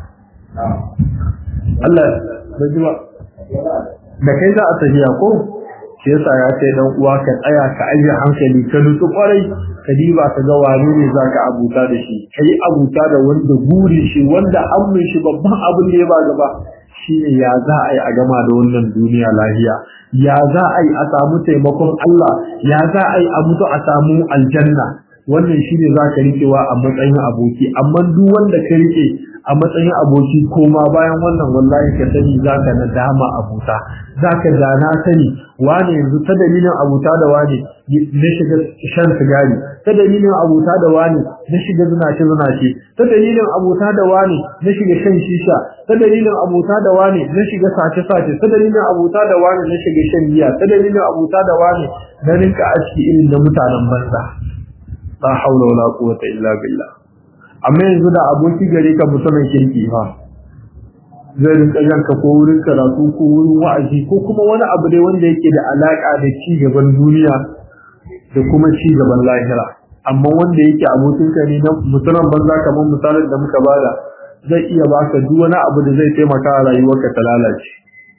Allah bai ji ba da kai za a tafiya ko shi yasa ya ce dan uwa ka tsaya ka aje hankali ka nutsu kwarai ka diba ka ga wane ne zaka abuta da shi kai abuta da wanda guri shi wanda amin shi babban abin da ya ba gaba shine ya za a yi a gama da wannan duniya lahiya ya za a yi a samu taimakon Allah ya za a yi a mutu a samu aljanna wannan shine za ka rikewa a matsayin aboki amma duk wanda ka rike a matsayin aboki koma bayan wannan wallahi ka sani za ka nadama abuta za ka dana sani wane yanzu ta dalilin abuta da wane na shiga shan sigari ta dalilin abuta da wane na shiga zinace zinace ta dalilin abuta da wane na shiga shan shisha ta dalilin abuta da wane na shiga sace sace ta dalilin abuta da wane na shiga shan giya ta dalilin abuta da wane na rinka aski irin da mutanen banza la haula wala quwwata illa billah amma yanzu da aboki gare ka mutumin kirki fa zai rinka yanka ko wurin karatu ko wurin wa'azi ko kuma wani abu dai wanda yake da alaka da ci gaban duniya da kuma ci gaban lahira amma wanda yake abokinka ne na mutumin banza kamar misalin da muka bada zai iya baka duk wani abu da zai taimaka a rayuwarka ta lalace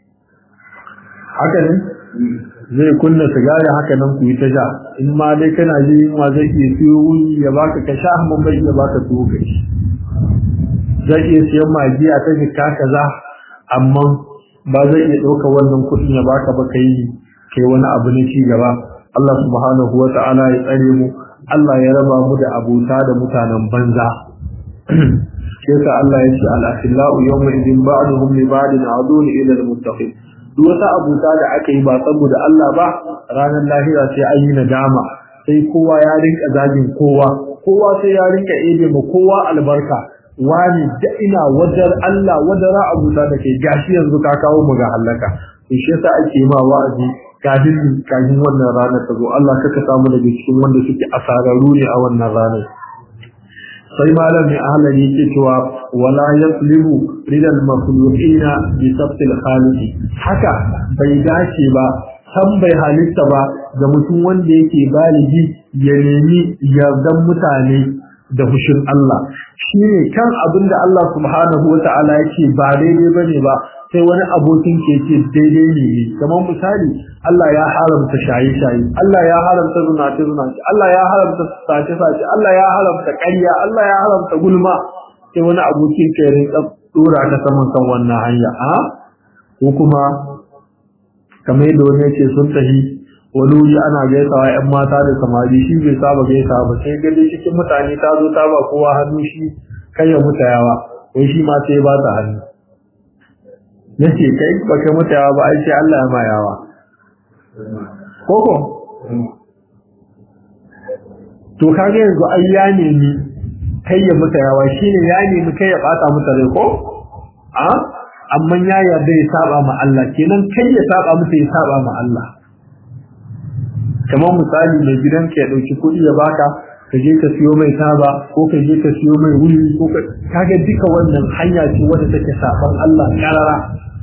haka ne zai kunna sigari haka nan ku yi ta sha in ma dai kana ji yunwa zai iya siyo wuni ya baka ka sha amma bai iya baka tuwo ka ci zai iya siyan magiya ta jika kaza amma ba zai iya ɗauka wannan kuɗin ya baka ba kai kai wani abu na ci gaba Allah subhanahu wa ta'ala ya tsare mu Allah ya raba mu da abota da mutanen banza sai ka Allah ya ce al-akhillau yawma idin ba'duhum li ba'din adun ila al-muttaqin duk wata abuta da aka yi ba saboda Allah ba ranar lahira sai an yi nadama sai kowa ya rinka zagin kowa kowa sai ya rinka ebe ma kowa albarka wani da ina wajar Allah wadara abuta da ke gashi yanzu ka kawo mu ga halaka to shi yasa ake ma wa'azi kafin kafin wannan rana ta zo Allah kaka samu daga cikin wanda suke asararu ne a wannan ranar sai malam mai ahalari yake cewa wala yaslimu ridal makhluqina bi sabtil khaliqi haka bai dace ba san bai halitta ba ga mutum wanda yake baligi ya nemi yardan mutane da fushin Allah shine kan abin da Allah subhanahu wata'ala yake ba daidai bane ba sai wani abokin ke ce daidai ne ne kamar misali Allah ya haramta shaye-shaye Allah ya haramta zunace-zunace Allah ya haramta sace-sace Allah ya haramta ƙarya Allah ya haramta gulma sai wani abokin ke rinka dora ka saman kan wannan hanya a ko kuma kamar yadda wani yake sun tafi wani wuri ana gaisawa ƴan mata da samari shi bai saba gaisawa ba sai gani cikin mutane ta zo ta ba kowa hannu shi kai ya mutayawa wai shi ma sai ba ta hannu nace kai baka mutayawa ba ai sai Allah ya ma yawa koko to kage yanzu ai ya nemi kai ya mutayawa shine ya nemi kai ya bata mata rai ko a amma ya yarda ya saba ma Allah kenan kai ya saba mata ya saba ma Allah kamar misali mai gidan ka ya dauki kuɗi ya baka ka je ka siyo mai taba ko ka je ka siyo mai wuri ko ka kaga duka wannan hanya ce wanda take saban Allah karara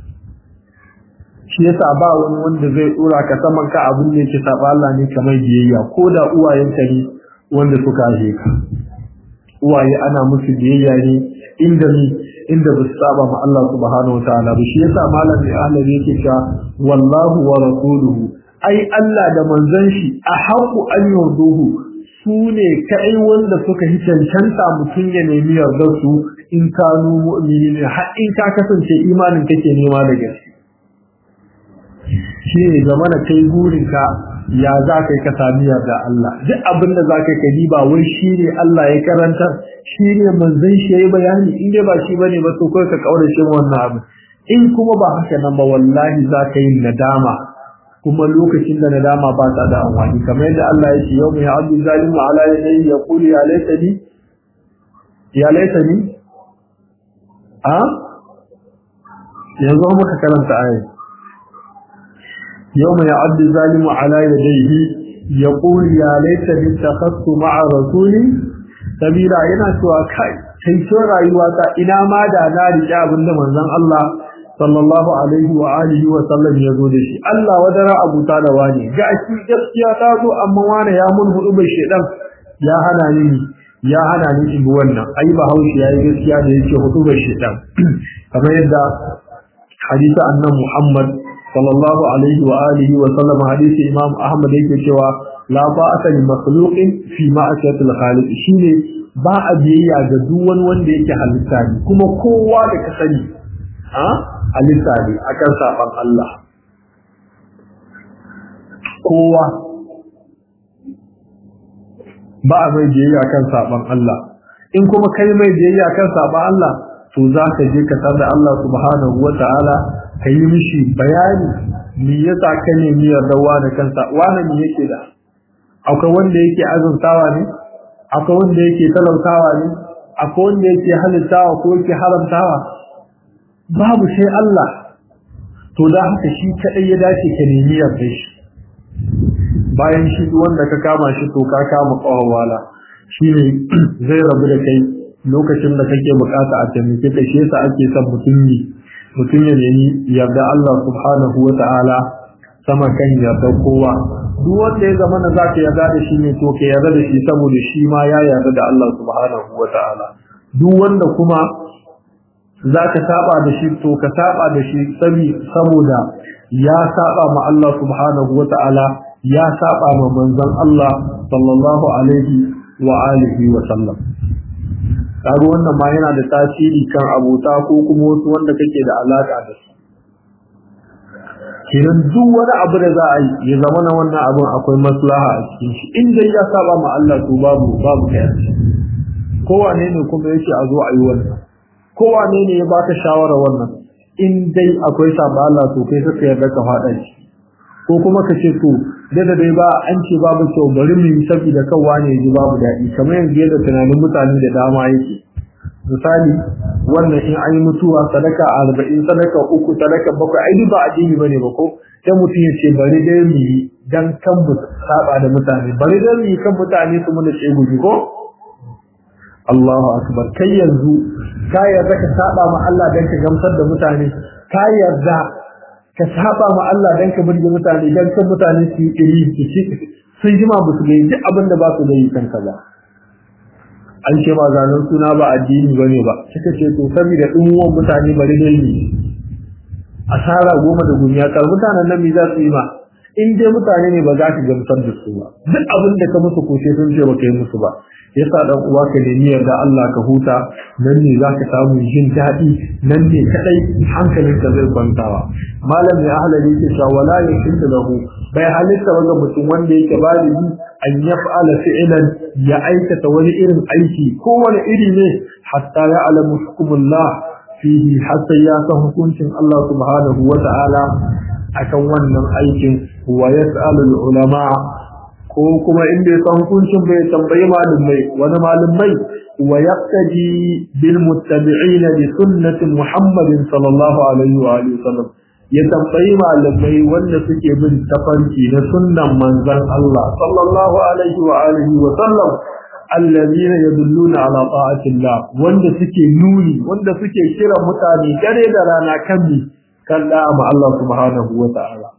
shi yasa ba wani wanda zai dora ka saman ka abin da yake saba Allah ne kamar biyayya ko da uwayenka ne wanda suka haife ka uwaye ana musu biyayya ne inda ni inda ba su saba ma Allah subhanahu wa ta'ala ba shi yasa malam mai ahlari yake cewa wallahu wa rasuluhu ai Allah da manzon shi a haƙu an yarduhu su ne kai wanda suka yi cancanta mutum ya nemi yardar su in kanu mu'mini ne har in ka kasance imanin kake nema da gaske shi ne zama na kai burinka ya za ka yi ka sami yarda Allah duk abin da za ka yi ba wai shi ne Allah ya karanta shi ne manzon shi ya yi bayani in dai ba shi ba ne ba to kawai ka kaurace wannan abin in kuma ba haka nan ba wallahi za ka yi nadama kuma lokacin da nadama ba ta da amfani kamar yadda Allah ya ce yau mai abdu zalimu ala yadayhi yaqulu ya laitani ya laitani a yanzu muka karanta ayat يوم يعد الظالم على يديه يقول يا ليتني اتخذت مع رسولي سبيلا yana cewa kai kai so rayuwata ina ma da na riƙe abin da manzon Allah sallallahu alaihi wa alihi wa sallam ya zo da shi Allah wadara abuta da wani ga shi gaskiya ta zo amma wani ya mun hudu bai shedan ya hana ni ya hana ni in bi wannan ai ba haushi yayi gaskiya da yake hudu bai shedan kamar yadda hadisi annabi Muhammad sallallahu alaihi wa alihi wa sallam hadisi imam ahmad yake cewa la ba'ata li makhluqin fi ma'asiyati al-khaliq shine ba a biyayya ga duk wani wanda yake halitta ne kuma kowa da ka sani a halitta ne akan saban Allah kowa ba a mai biyayya kan saban Allah in kuma kai mai biyayya kan saban Allah to za ka je ka tar da Allah subhanahu wa ta'ala ka yi mishi bayani me yasa ka nemi yardawa da kansa wani me yake da akwai wanda yake azurtawa ne akwai wanda yake talautawa ne akwai wanda yake halittawa ko yake haramtawa babu sai Allah to da haka shi kadai ya dace ka nemi yarda shi bayan shi wanda ka kama shi to ka kama kawawala shine zai rabu da kai lokacin da kake bukata a taimake ka shi yasa ake son mutum ne mutum ya nemi yarda Allah subhanahu wa ta'ala sama kan yarda kowa duk wanda ya zama na zaka yarda da shi ne to ka yarda da shi saboda shi ma ya yarda da Allah subhanahu wa ta'ala duk wanda kuma zaka saba da shi to ka saba da shi saboda ya saba ma Allah subhanahu wa ta'ala ya saba ma manzon Allah sallallahu alaihi wa alihi wa sallam kaga wannan ma yana da tasiri kan abota ko kuma wasu wanda kake da alaka da su kenan duk wani abu da za a yi ya zama na wannan abin akwai maslaha a cikin shi in dai ya saba ma Allah to babu babu kai kowane ne kuma yake a zo a yi wannan kowane ne ya baka shawara wannan in dai akwai saba Allah to kai ka yarda ka faɗa shi ko kuma ka ce to da da dai ba an ce babu kyau bari mu yi saboda kan wane ji babu daɗi kamar yanzu yadda tunanin mutane da dama yake misali wannan in an yi mutuwa sadaka arba'in sadaka uku sadaka bakwai ai ba addini bane ba ko sai mutum ya ce bari dai mu yi dan kan mu saba da mutane bari dai mu yi kan mutane su mu da tseguji ko Allahu akbar kai yanzu ka yarda ka saba ma Allah dan ka gamsar da mutane ka yarda ka saba ma Allah dan ka burge mutane dan kan mutane su yi iri su ci sun jima ba su gani duk abin da ba su gani kanka ba an ce ba zanen suna ba addini bane ba kika ce to saboda dumuwan mutane bari dai ne asara goma da gumiya kar mutanen nan me za su yi ma in dai mutane ne ba za ka gamsar da su ba duk abin da ka musu kushe sun ce ba ka yi musu ba yasa dan uwa ka nemi yarda Allah ka huta nan ne za ka samu jin daɗi nan ne kadai hankalin ka zai kwantawa malam ya ahlali ke cewa wala yashiddu lahu bai halitta ba ga mutum wanda yake baligi an yaf'ala fi'lan ya aikata wani irin aiki ko wani iri ne hatta ya alamu hukumullah fihi hatta ya san hukuncin Allah subhanahu wa ta'ala akan wannan aikin wa yas'alu ulama ko kuma inda ya san hukuncin bai tambayi malumai wani malumai wa yaqtadi bil muttabi'in li sunnati Muhammadin sallallahu alaihi wa alihi wasallam ya tambayi malumai wanda suke bin tafarki na sunnan manzon Allah sallallahu alaihi wa alihi wa sallam alladhina yadulluna ala ta'atillah wanda suke nuni wanda suke kira mutane dare da rana kan mi kan da ma Allah subhanahu wa ta'ala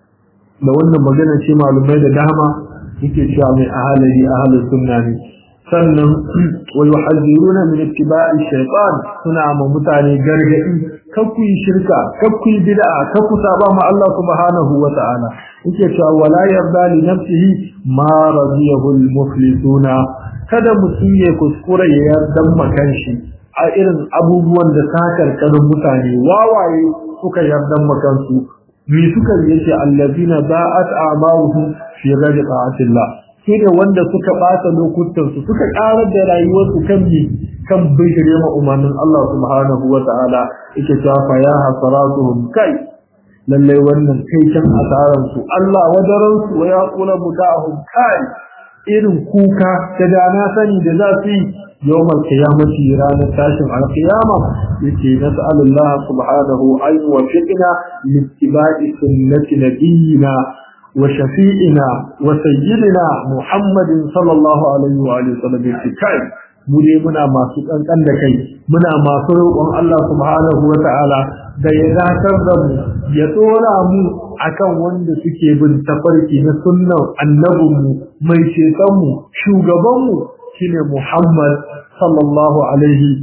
da wannan magana ce malumai da dama yake cewa mai ahali ahli sunna ne sannan wa yuhadhiruna min ittiba'i shaytan suna ma mutane gargadi kakku yi shirka kakku yi bid'a kakku saba ma Allah subhanahu wa ta'ala yake cewa wala yarda li nafsihi ma radiyahu al-muflisuna kada mutum ya kuskura ya yarda makan shi a irin abubuwan da sakarkarin mutane wawaye suka yarda makansu mi suka yace allazina ba'at a'maluhum fi ghayri ta'atillah sai da wanda suka bata lokutan su suka karar da rayuwar su kan mi kan bijire ma umarnin Allah subhanahu wa ta'ala yake cewa fa ya hasaratuhum kai lalle wannan kai can asaran su Allah wadaran su wa yaqulu mutahum kai irin kuka da dana sani da za su yi yawmal qiyamati ranar tashin alqiyama yake nas'alullah subhanahu ay wa fiqna littiba'i sunnati nabiyina wa shafi'ina wa sayyidina muhammadin sallallahu alaihi wa alihi wasallam kai mu dai muna masu kankan da kai muna masu roƙon Allah subhanahu wa ta'ala da ya dakar da mu ya tsora mu akan wanda suke bin tafarki na sunnan annabinmu mai cetonmu shugabanmu shine Muhammad sallallahu alaihi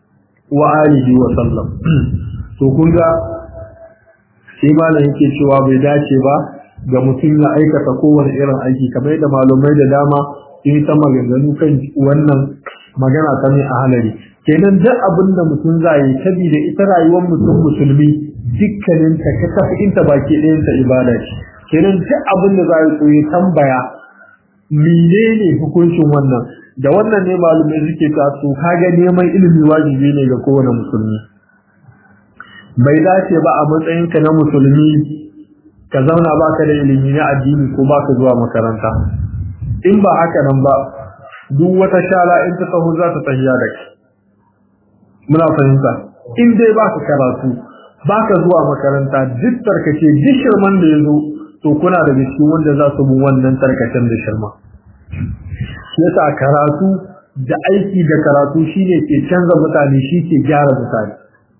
wa alihi wa sallam to kun ga sai malam yake cewa bai dace ba ga mutum ya aikata kowane irin aiki kamar da malumai da dama sun ta maganganu kan wannan magana ta ne a halari kenan duk abin da mutum za yi saboda ita rayuwar mutum musulmi dukkanin ta ka tafi inta baki ɗayan ta ibada ce kenan duk abin da za yi so ya tambaya menene hukuncin wannan da wannan ne malumai suke ta so kaga neman ilimi wajibi ne ga kowane musulmi bai dace ba a matsayinka na musulmi ka zauna baka da ilimi na addini ko baka zuwa makaranta in ba haka nan ba duk wata shala in ta taho za ta tahiya da kai muna fahimta in dai baka karatu baka zuwa makaranta duk tarkace duk shirman da ya zo to kuna da cikin wanda za su bi wannan tarkacen da shirma yasa karatu da aiki da karatu shine ke canza mutane shi ke gyara mutane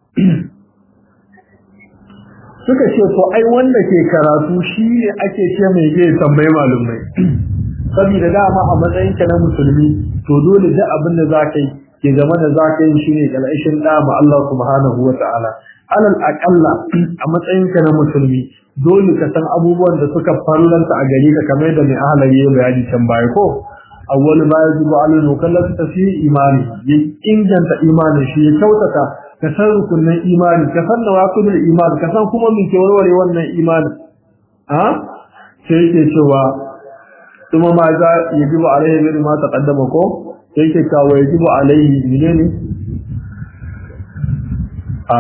suka ce to ai wanda ke karatu shi ne ake ce mai zai tambayi malumai saboda dama a matsayin ka na musulmi to dole duk abin da zaka yi ke zama da zaka yi shine kalashin da ma Allah subhanahu wataala alal aqalla a matsayin ka na musulmi dole ka san abubuwan da suka fallanta a gare ka kamar da mai ahalari ya bayani can baya ko awwal ma yajibu alal mukallaf tafi imani ya inganta imanin shi ya kyautata ka san rukunin imani ka san nawaqidul imani ka san kuma me ke warware wannan imani a sai yake cewa kuma ma za yajibu alaihi min ma taqaddama ko sai yake kawo yajibu alaihi menene a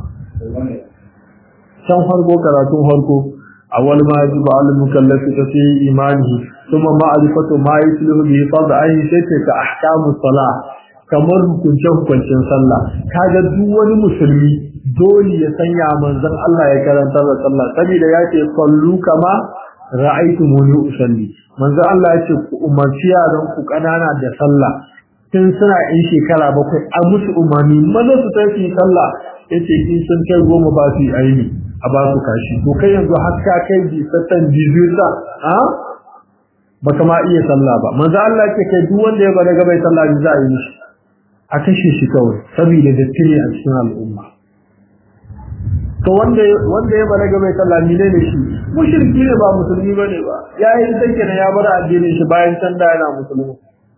san farko karatun farko awwal ma yajibu alal mukallafi tafi imani ثم معرفة ما يسلم به فرض عين sai ka ahkamu salah kamar hukunce hukuncin sallah kaga duk wani musulmi dole ya sanya manzon Allah ya karanta da sallah saboda ya ce sallu kama ra'aytumuni usalli manzon Allah ya ce ku umarci yaran ku kanana da sallah tun suna yin shekara bakwai a musu umarni maza su tafi sallah yace in sun kai goma ba su aini a ba su kashi to kai yanzu har ka kai bi satan bizuta a baka ma iya sallah ba manzo Allah yake kai duk wanda ya bada gabai sallah ne za a yi mishi a kashe shi kawai saboda dattire a cikin al'umma to wanda wanda ya balaga mai sallah ne ne shi mushriki ne ba musulmi bane ba yayi take ne ya bar addinin shi bayan can da yana musulmi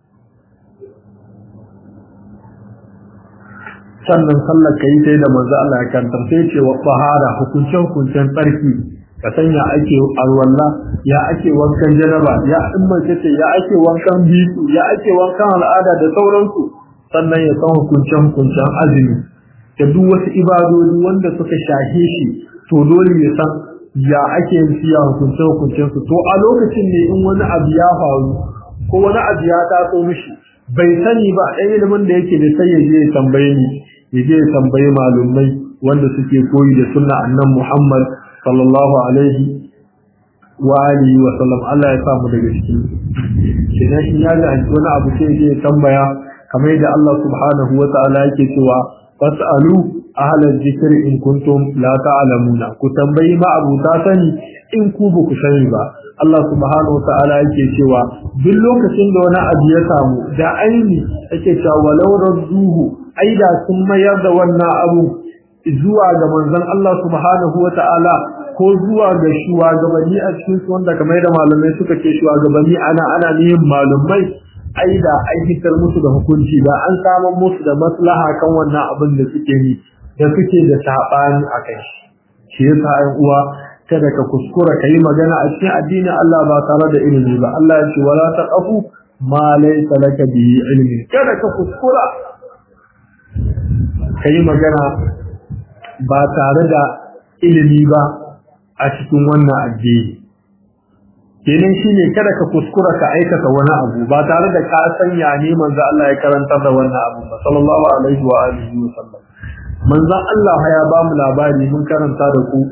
sannan sallar kai sai da manzo Allah ya kantar sai ce wa fahara hukuncin hukuncin tsarki ka sanya ake arwalla ya ake wankan janaba ya in mace ce ya ake wankan bisu ya ake wankan al'ada da sauransu sannan ya san hukuncin hukuncin azumi da duk wasu ibadodi wanda suka shahe shi to dole ya san ya ake yin siya hukuncin hukuncin su to a lokacin ne in wani abu ya faru ko wani abu ya taso mishi bai sani ba ɗan ilimin da yake da sai ya je ya tambaye ni ya je ya tambayi malumai wanda suke koyi da sunna annan Muhammad sallallahu alaihi wa alihi wa sallam Allah ya samu daga cikin idan in ya ga wani abu sai ya tambaya kamar yadda Allah subhanahu wa ta'ala yake cewa fas'alu ahla dhikri in kuntum la ta'lamuna ku tambayi ma abu ta sani in ku ba ku sani ba Allah subhanahu wa ta'ala yake cewa duk lokacin da wani abu ya samu da aini yake cewa walau radduhu aida sun mayar da wannan abu zuwa ga manzon Allah subhanahu wa ta'ala ko zuwa ga shugabanni a cikin su wanda kamar da malamai suka ce shugabanni ana ana nihin malumai ai da ai fitar musu da hukunci da an samu musu da maslaha kan wannan abin da suke yi da suke da sabani a kai shi yasa ai uwa kada ka kuskura kai magana a cikin addinin Allah ba tare da ilimi ba Allah ya ce wala taqafu ma laysa laka bihi ilmi kada ka kuskura kai magana ba tare da ilimi ba a cikin wannan addini kenan shine kada ka kuskura ka aikata wani abu ba tare da ka sanya ne manzo Allah ya karantar da wannan abu ba sallallahu alaihi wa alihi wa sallam manzo Allah ya ba mu labari mun karanta da ku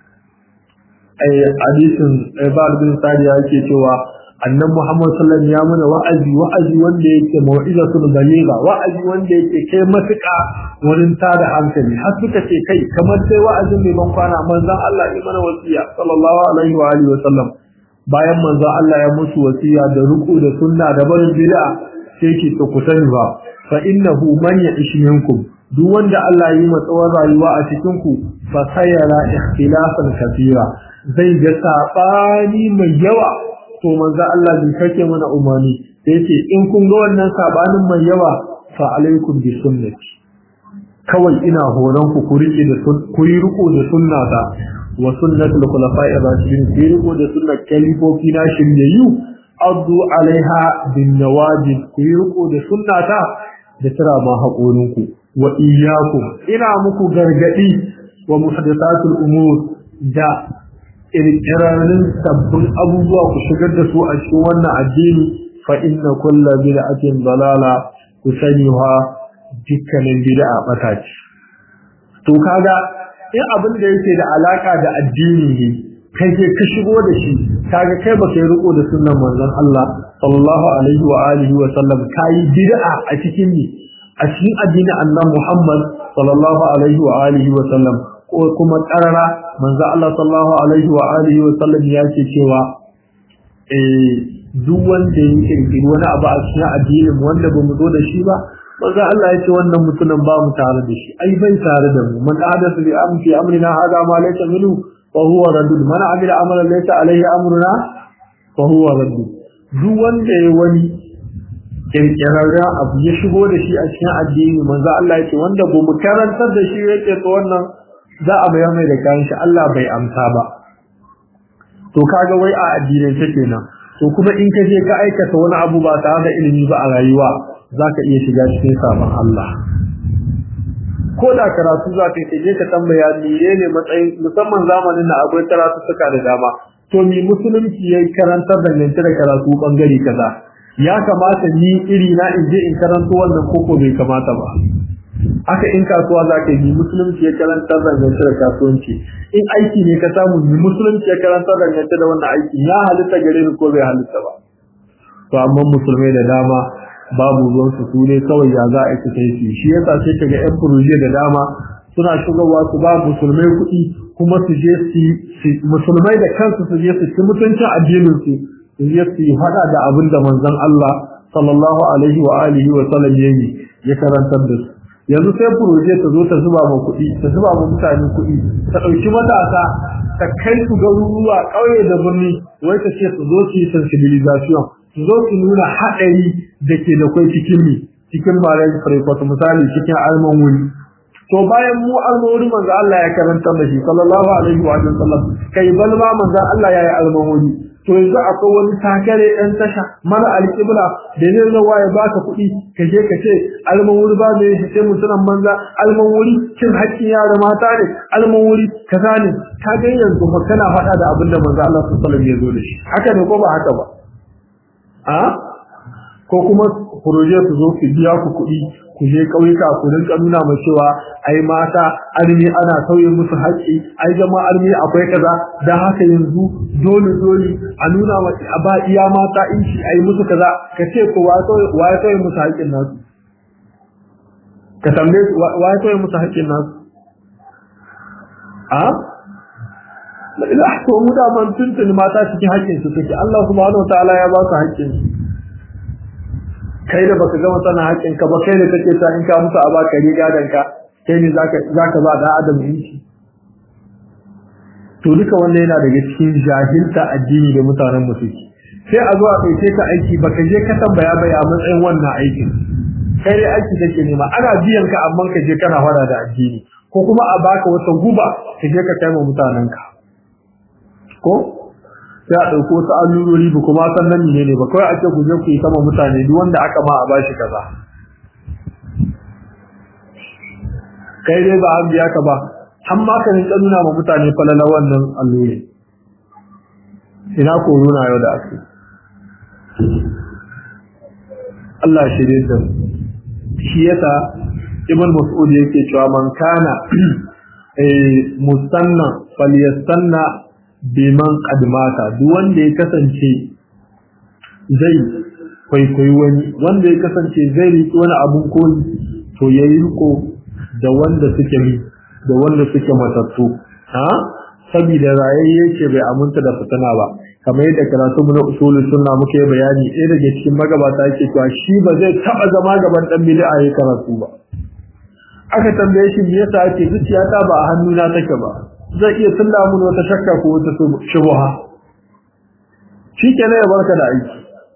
ai hadisin Ibad bin Sadiya yake cewa annabi Muhammad sallallahu alaihi wasallam ya mana wa'azi wa'azi wanda yake mau'izatul baligha wa'azi wanda yake kai matuƙa wurin tada hankali har suka ce kai kamar sai wa'azin mai ban kwana manzon Allah ya mana wasiya sallallahu alaihi wa alihi wasallam bayan manzon Allah ya musu wasiya da ruku da sunna da barin bid'a sai ki to ku sani ba fa innahu man ya'ish minkum duk wanda Allah ya yi matsawar rayuwa a cikin ku fa sayara ikhtilafan kathira zai ga sabani mai yawa to manzo Allah bai kake mana umani sai yace in kun ga wannan sabanin mai yawa fa alaikum bi sunnati kawai ina horon ku ku rike da ku yi riko da sunnata wa sunnatul khulafa'i ar-rashidin ku yi riko da sunnar kalifofi na shiryayyu addu alaiha bin nawajid ku yi riko da sunnata da tira ma haƙorinku wa iyyakum ina muku gargadi wa muhdathatul umur da kirkirarin sabbin abubuwa ku shigar da su a cikin wannan addini fa inna kulla bid'atin dalala ku sani wa dukkanin bid'a bata ce to kaga in abin da yake da alaka da addini ne kai ke ka shigo da shi kaga kai ba kai riko da sunnan manzon Allah sallallahu alaihi wa alihi wa sallam kai bid'a a cikin ni a cikin addinin annabi Muhammad sallallahu alaihi wa alihi wa sallam ko kuma karara manzo Allah sallallahu alaihi wa alihi wa sallam ya ce cewa eh duk wanda ya kirkiri wani abu a cikin addinin wanda bamu zo da shi ba manzo Allah ya ce wannan mutumin ba mu tare da shi ai bai tare da mu man ahdathu bi amri amrina hada ma laysa minhu fa huwa raddud man amila amalan laysa alaihi amruna fa huwa raddud duk wanda ya wani kirkirarra abu ya shigo da shi a cikin addini manzo Allah ya ce wanda bamu karantar da shi yake to wannan za a bayar mai da kayan shi Allah bai amsa ba to kaga wai a addinin ta kenan to kuma in ka je ka aikata wani abu ba tare da ilimi ba a rayuwa zaka iya shiga cikin sabon Allah ko da karatu za ka je ka tambaya mene ne matsayin musamman zamanin na akwai karatu suka da dama to mi musulunci yayi karantar da nan da karatu bangare kaza ya kamata ni iri na in je in karanto wannan koko bai kamata ba haka in kasuwa za ka yi musulunci ya karanta dangance da kasuwanci in aiki ne ka samu musulunci ya karanta dangance da wannan aiki ya halitta gare ni ko bai halitta ba to amma musulmai da dama babu ruwan su su ne kawai ya za a yi kai su shi yasa sai kaga yan furoje da dama suna shigowa su ba musulmai kuɗi kuma su je su musulmai da kansu su je su ci mutuncin addinin su su je su yi hada da abin da manzon Allah sallallahu alaihi wa alihi wa sallam yayi ya karantar da su yanzu sai furoje ta zo ta zuba ma kuɗi ta zuba ma mutane kuɗi ta ɗauki matasa ta kai su garuruwa ƙauye da birni wai ta ce su zo su yi sensibilization su zo su nuna haɗari da ke da kwai cikin mi cikin malayin farfata misali cikin alman wuri to bayan mu alman wuri manzo Allah ya karanta da shi sallallahu alaihi wa sallam kai balma manzo Allah ya yi alman wuri to yanzu akwai wani takare ɗan tasha mara alƙibla da zai zama ya baka kuɗi ka je ka ce alman wuri ba mai sai mutunan banza alman wuri cin haƙƙin yara mata ne alman wuri kaza ne ka ga yanzu ba kana faɗa da abin da manzo Allah sallallahu alaihi ya zo da shi haka ne ko ba haka ba a ko kuma proje su zo su biya ku kuɗi ku je ƙauyuka ku rinka nuna mai cewa ai mata armi ana sauye musu haƙƙi ai jama'a armi akwai kaza dan haka yanzu dole dole a nuna wa a ba iya mata inci ai musu kaza ka ce ko wa ya sauye musu haƙƙin nasu ka tambaye wa ya sauye musu haƙƙin nasu a la to mu da man tuntuni mata cikin haƙƙin su take Allah subhanahu wataala ya ba su haƙƙin su kai da baka gama sana haƙƙin ka ba kai da kake ta in ka musu a baka riga dan ka kai ne zaka zaka ba da adam yanci to duka wannan yana daga cikin jahilta addini da mutanen mu suke sai a zo a ɗauke ka aiki baka je ka tambaya bai a matsayin wannan aikin kai dai aiki kake nema ana biyan ka amma ka je kana fara da addini ko kuma a baka wata guba ka je ka kai ma mutanen ka ko sai a ɗauko wasu allurori ba kuma san nan ne ba kawai ake ku je ku yi sama mutane duk wanda aka ma a bashi kaza kai dai ba an biya ka ba an ma ka rinka nuna ma mutane falala wannan alluri ina ko nuna yau da ake Allah shi dai da shi yasa ibn mas'ud yake cewa man kana eh musanna falyastanna biman kadmata duk wanda ya kasance zai kwaikwayi wani wanda ya kasance zai riƙi wani abun koyi to ya yi riko da wanda suke mi da wanda suke matattu ha saboda rayayye ce bai aminta da fitina ba kamar yadda karatu mu na usulul sunna muke bayani ɗaya daga cikin magabata yake cewa shi ba zai taɓa zama gaban ɗan bid'a ya karatu ba aka tambaye shi me yasa ake zuciyata ba a hannuna take ba zai iya tulla mun wata shakka ko wata shubha shi ke ya barka da aiki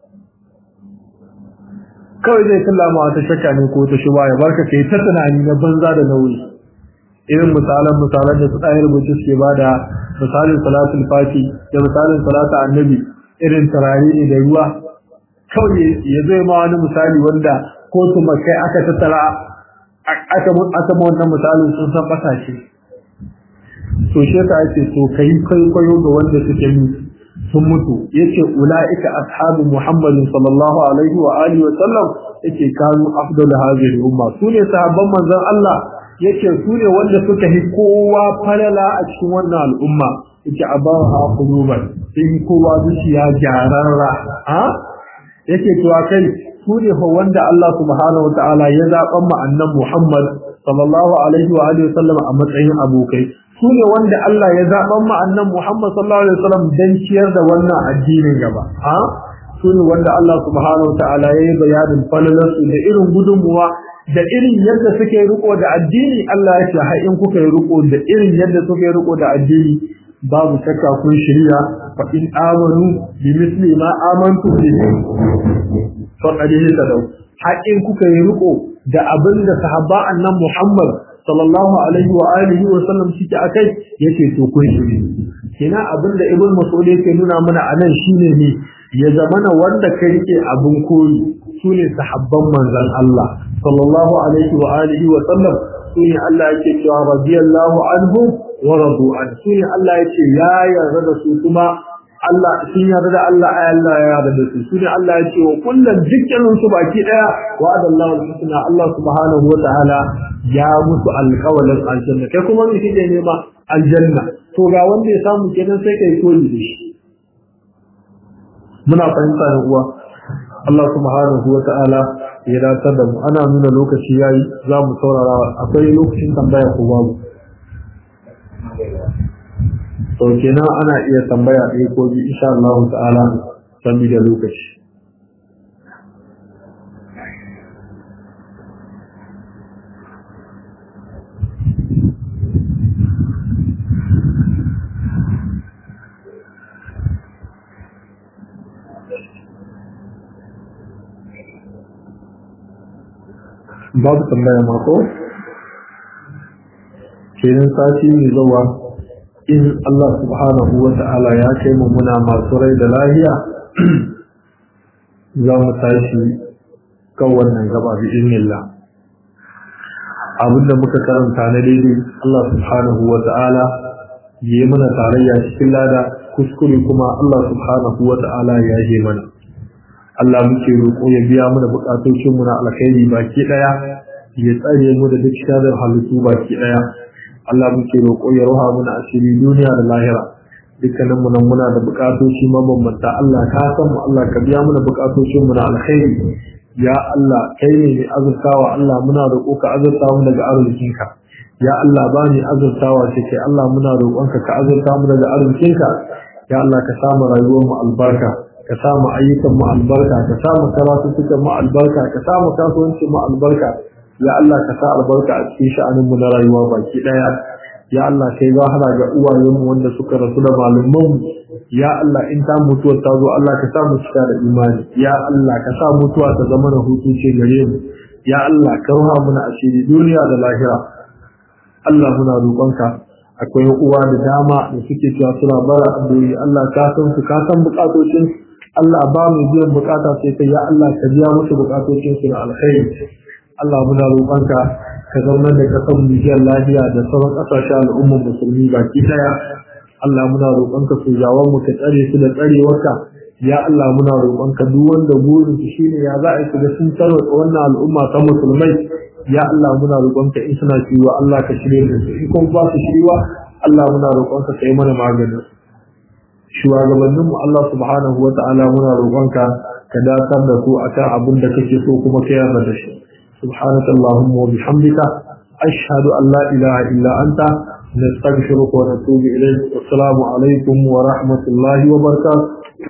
kawai zai tulla ma wata shakka ne ko wata shubha ya barka kai ta tunani na banza da nauyi irin misalan misalan da su ɗaya rubutu suke ba da misalin salatul fati da misalin salatu annabi irin turare ne da ruwa kawai ya zai ma wani misali wanda ko tumakai aka tattara aka aka wannan misalin sun san ƙasashe to shi yasa yace to kai kwaikwayo ga wanda suke yi sun mutu yace ulaika ashabu muhammadin sallallahu alaihi wa alihi wa sallam yace kanu afdalu hadhihi umma sune sahabban manzon Allah yace sune wanda suka hi kowa falala a cikin wannan al'umma yace abaha quluban sun kowa zuciya jararra ha yace to kai sune fa wanda Allah subhanahu wa ta'ala ya zaban mu annan Muhammad sallallahu alaihi wa alihi wa sallam a matsayin abokai su ne wanda Allah ya zaɓan ma'annan Muhammad sallallahu Alaihi wasallam don ciyar da wannan addinin gaba. Ha? Su ne wanda Allah subhanahu wa ta'ala ya yi bayanin falalarsu da irin gudunmuwa da irin yadda suke riko da addini Allah ya ce har in kuka yi riko da irin yadda suka yi riko da addini babu shakka kun shirya fa in amanu bi misli ma amantu bihi fa qad tadaw har in kuka yi riko da abinda sahaba annan Muhammad sallallahu alaihi wa alihi wa sallam suke akai yace to kun shiri kina abinda ibn mas'ud yake nuna mana anan shine ne ya zamana wanda ka rike abun koyi sune sahabban manzon Allah sallallahu alaihi wa alihi wa sallam sune Allah yake cewa radiyallahu anhu wa radu an sune Allah yake ya yarda da su kuma Allah sun yarda da Allah ai Allah ya yarda da su sune Allah yake wa kullun dukkanin su baki daya wa adallahu al-husna Allah subhanahu wa ta'ala ya musu alƙawalin aljanna kai kuma me kike nema aljanna to ga wanda ya samu kenan sai kai koyi da shi muna fahimta da uwa Allah subhanahu wa ta'ala ya datar da mu ana nuna lokaci yayi za mu saurara akwai lokacin tambaya ko babu to kenan ana iya tambaya ɗaya ko biyu insha Allah ta'ala da lokaci babu tambaya mako kenan sati mai zuwa in Allah subhanahu wa ta'ala ya kai mu muna masu rai da lahiya za mu tashi kan wannan gaba bi iznillah abinda muka karanta na daidai Allah subhanahu wa ta'ala yi mana tarayya cikin lada kuskure kuma Allah subhanahu wa ta'ala ya yi mana Allah muke roƙo ya biya mana buƙatocin mu na alkhairi baki daya ya tsare mu da duk sharar halittu baki daya Allah muke roƙo ya roha mana asiri duniya da lahira dukkanin mu nan muna da buƙatoci mabambanta Allah ka san mu Allah ka biya mana buƙatocin mu na alkhairi ya Allah kai ne mai azurtawa Allah muna roƙo ka azurta mu daga arzikinka ya Allah ba ni azurtawa ce kai Allah muna roƙonka ka azurta mu daga arzikinka ya Allah ka samu rayuwar mu albarka ka samu ayyukan mu albarka ka samu karatutukan mu albarka ka samu kasuwancin mu albarka ya Allah ka sa albarka a cikin sha'anin mu na rayuwa baki daya ya Allah kai zahara ga uwayen mu wanda suka rasu da malaman mu ya Allah in ta mutuwa ta zo Allah ka sa mu cika da imani ya Allah ka sa mutuwa ta zama na hutu ce gare mu ya Allah ka ruha muna asiri duniya da lahira Allah muna roƙonka akwai uwa da dama da suke cewa suna bara addu'o'i Allah ka san su ka san bukatocin Allah ba mu biyan bukata sai kai ya Allah ka biya musu bukatocin su da alkhairi Allah muna roƙonka ka zama da kasar Nijiyar lafiya da sauran ƙasashen al'ummar musulmi baki daya Allah muna roƙonka su jawon mu ka tsare su da tsarewarka ya Allah muna roƙonka duk wanda burin su shine ya za a shiga sun tarwata wannan al'umma ta musulmai ya Allah muna roƙonka in suna shiwa Allah ka shirye da su in kuma ba su shiriwa Allah muna roƙonka ka yi mana maganin shugabannin mu Allah subhanahu wa ta'ala muna roƙonka ka dakar da su akan abin da kake so kuma ka yarda da shi subhanaka allahumma wa bihamdika ashhadu an la ilaha illa anta nastaghfiruka wa natubu ilayk assalamu alaikum wa rahmatullahi wa barakatuh